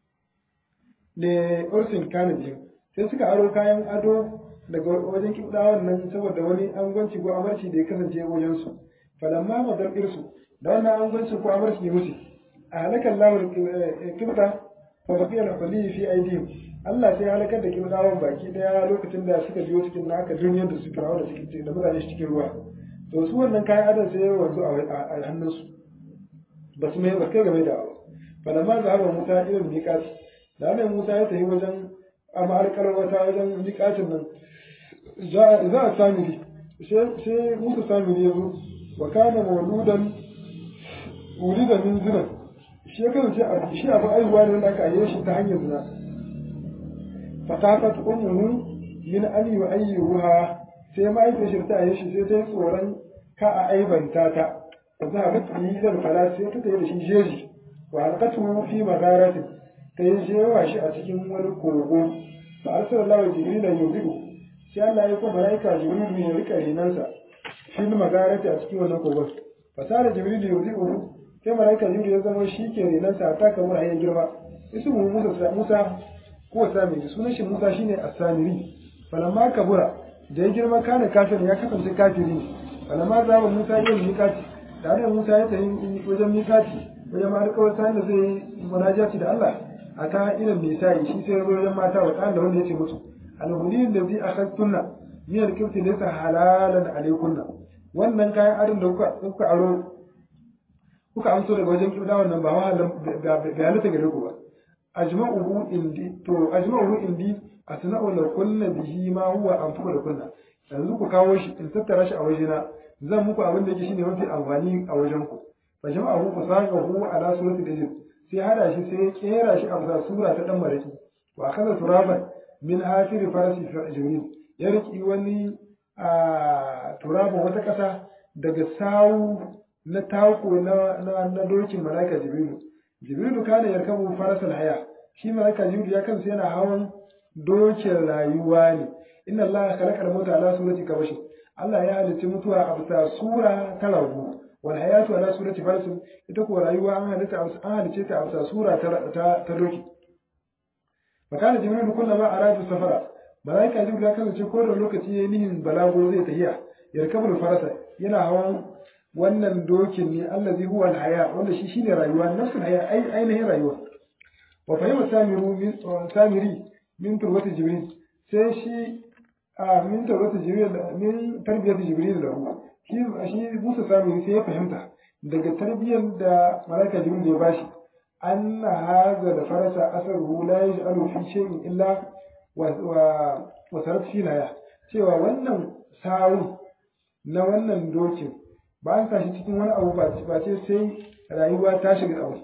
le ursin kanabihim sai suka aro kayan ado daga wajen kibdawan nan saboda wani angwanci ko amarci da ya kasance wajen su falamma madar irsu da wannan angwanci ko amarci ya mutu a halakan lawar kibda fa baqiya al-hulil fi aydihim Allah sai halakar da kibdawan baki daya lokacin da suka biyo cikin naka duniyar da su firawa da suke da mutane cikin ruwa to su wannan kayan adon sai wanzu a hannunsu ba su mai ba kai game da abu falamma zahaba musa ilal miqat da nan musa ya tafi wajen amma alƙalar wata wajen miqatin nan za a samiri sai musa samiri ya zo wa kana mawludan wulida min zina shi ya kasance shi abin aihuwa ne wanda aka ayye shi ta hanyar zina fatafat ummuhu min an yu'ayyuha sai ma'aikata shi ta ayye shi sai ta yi tsoron ka a aibanta ta وذهبت به إلى الفلاة سيتتا يدشي جيجي وألقته في مغارة تيجي واشي أتكين والكوغو فأرسل الله جبريل يوزئه sai Allah ya kuma malaika Jibril ya rika rinansa shi ne magarata a cikin wannan kogon fasara Jibril ya yi uku sai malaika Jibril ya zama shi ke rinansa ta kamar hayan girma isu mu Musa Musa ko Samiri sunan shi Musa shine As-Samiri falamma kabura da ya girma kana kafir ya kasance kafiri falamma zaba Musa yin mikati tare da Musa ya tafi wajen mikati wajen ma alƙawar sa da zai munajati da Allah a ta irin mai sai shi sai wajen mata wa da wanda ya ce musu alhulil da zai akhadtunna min alkifti laysa halalan alaykunna wannan kayan adon da kuka kuka aro kuka amso daga wajen kibda wannan ba wahalan ga halatta gare ku ba ajma'uhu indi to ajma'uhu indi asna'u la kunna bihi ma huwa anfuku da kunna yanzu ku kawo shi in tattara shi a wajena zan muku abin da yake shine mafi amfani a wajen ku fa jama'ahu fasaqahu ala surati dajjal sai hada shi sai ya kera shi a bisa sura ta dan maraki wa akaza turaban min afiri farasi fi jibril ya riki wani a turaban wata kasa daga sawu na tako na na, na dokin malaika jibril jibril kana yarkabu farasal haya shi malaika jibril ya kansa yana hawan dokin rayuwa ne inna allaha khalaqa al-mauta ala surati kabashi Allah ya halicci mutuwa a bisa sura ta ragu wal hayatu ala surati farsin ita ko rayuwa an halitta an halicce ta a bisa sura ta ta, ta doki makana jibril kullama aradu safara malaika jibril ya kasance ko da lokaci yayin nihin balago zai tahiya yarkabul farasa yana hawan wannan dokin ne allazi huwa al-haya wanda shi shine rayuwa nafsul haya ai ainihin rayuwa wa fahima samiru min samiri min turbati jibril sai shi a min tarbiyar jibril min tarbiyar jibril da hu shi shi Musa sami sai ya fahimta daga tarbiyyar da malaika jibril ya bashi anna hadha da farasa asaruhu la yaj'alu fi shay'in illa wa wa sarat fi laya cewa wannan sawu na wannan dokin ba an tashi cikin wani abu ba ce sai rayuwa ta shiga abu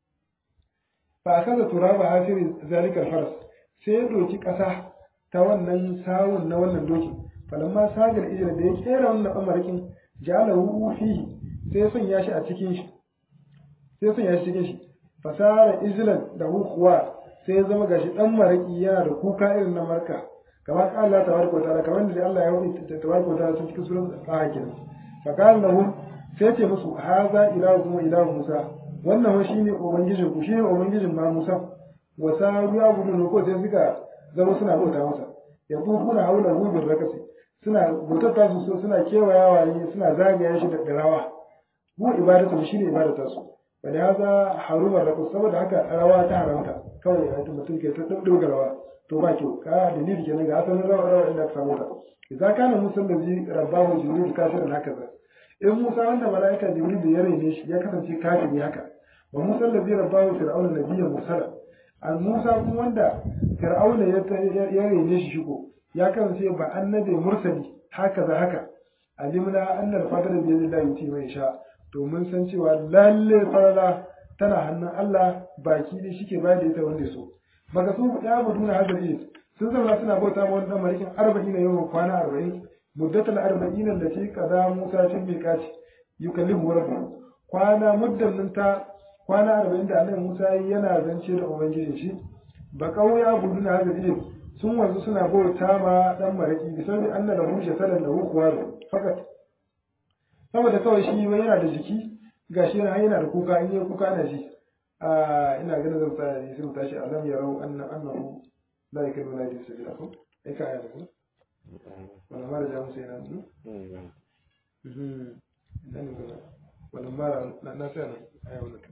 fa akaza turaba hasiri zalikal faras sai ya doki kasa ta wannan sawun na wannan doki falamma sagar ijira da ya kera wannan amarakin jalahu fihi sai ya sanya shi a cikin shi sai ya sanya shi cikin shi fasara izlan da hukuwa sai ya zama gashi dan maraki yana da kuka irin na marka kamar ka Allah tabaraka wa ta'ala kamar da Allah ya wani tabaraka wa ta'ala cikin surat al kenan fa qala lahum sai ce musu haza ilahu wa ilahu musa wannan wa shine ubangijin ku shine ubangijin ma musa wa saru ya gudu ko sai suka zama suna bauta masa ya kuna haula rubin rakasi suna bautar ta su suna kewayawa ne suna zagaya shi da rawa mu ibadatu shi ne ibadata su wani haza harumar rakus saboda haka rawa ta haramta kawai ya mutum ke ta dubbe rawa to ba kyau ka dalili kenan ga asalin rawa rawa inda ka samu ta idza kana musan da ji rabbahu jibril kafirin haka za in musa wanda malaika jibril ya raine shi ya kasance kafiri haka wa Musa allazi rabbahu fir'auna nabiyyan mursala an Musa kuma wanda fir'auna ya ya rene shi shigo ya kasance ba annabi mursali haka za haka alimna annal fadl bi yadillahi yuti mai sha to mun san cewa lalle farala tana hannun Allah baki ne shike bayar da ita wanda so maka su ya buduna hadari sun zama suna bauta ma wannan marikin 40 yawan kwana 40 muddatul 40 allati qada Musa fil miqati yukallimu rabbuhu kwana muddan nan ta kwana 40 da Annabi Musa yana zance da ubangijin shi ba kauya buduna hadari sun wanzu suna bauta ma dan maraki bisa da anna lahu shasalan lahu kuwaru fakat saboda kawai shi wai yana da jiki gashi yana yana da kuka in yi kuka na ji a ina ganin zan tsaya ne sai mu tashi alam yarau anna annahu la yakunu la yadis sabila ko ai ka aya ko wala mara ja musu yana nu mhm dan ne wala mara na na sai na aya wannan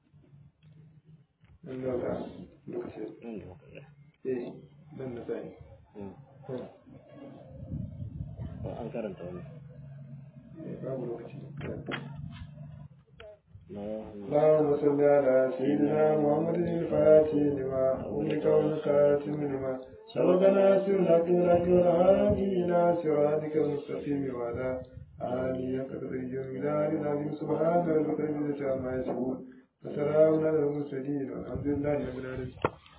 in da ta lokaci eh dan na sai an karanta wani babu lokaci na اللهم صل على سيدنا محمد الفاتح لما أمك والخاتم لما سبقنا سرك لك والهادي إلى صراطك المستقيم وعلى آله قدر اليوم العظيم سبحان ربك رب العزة عما يصفون وسلام على المرسلين والحمد لله رب العالمين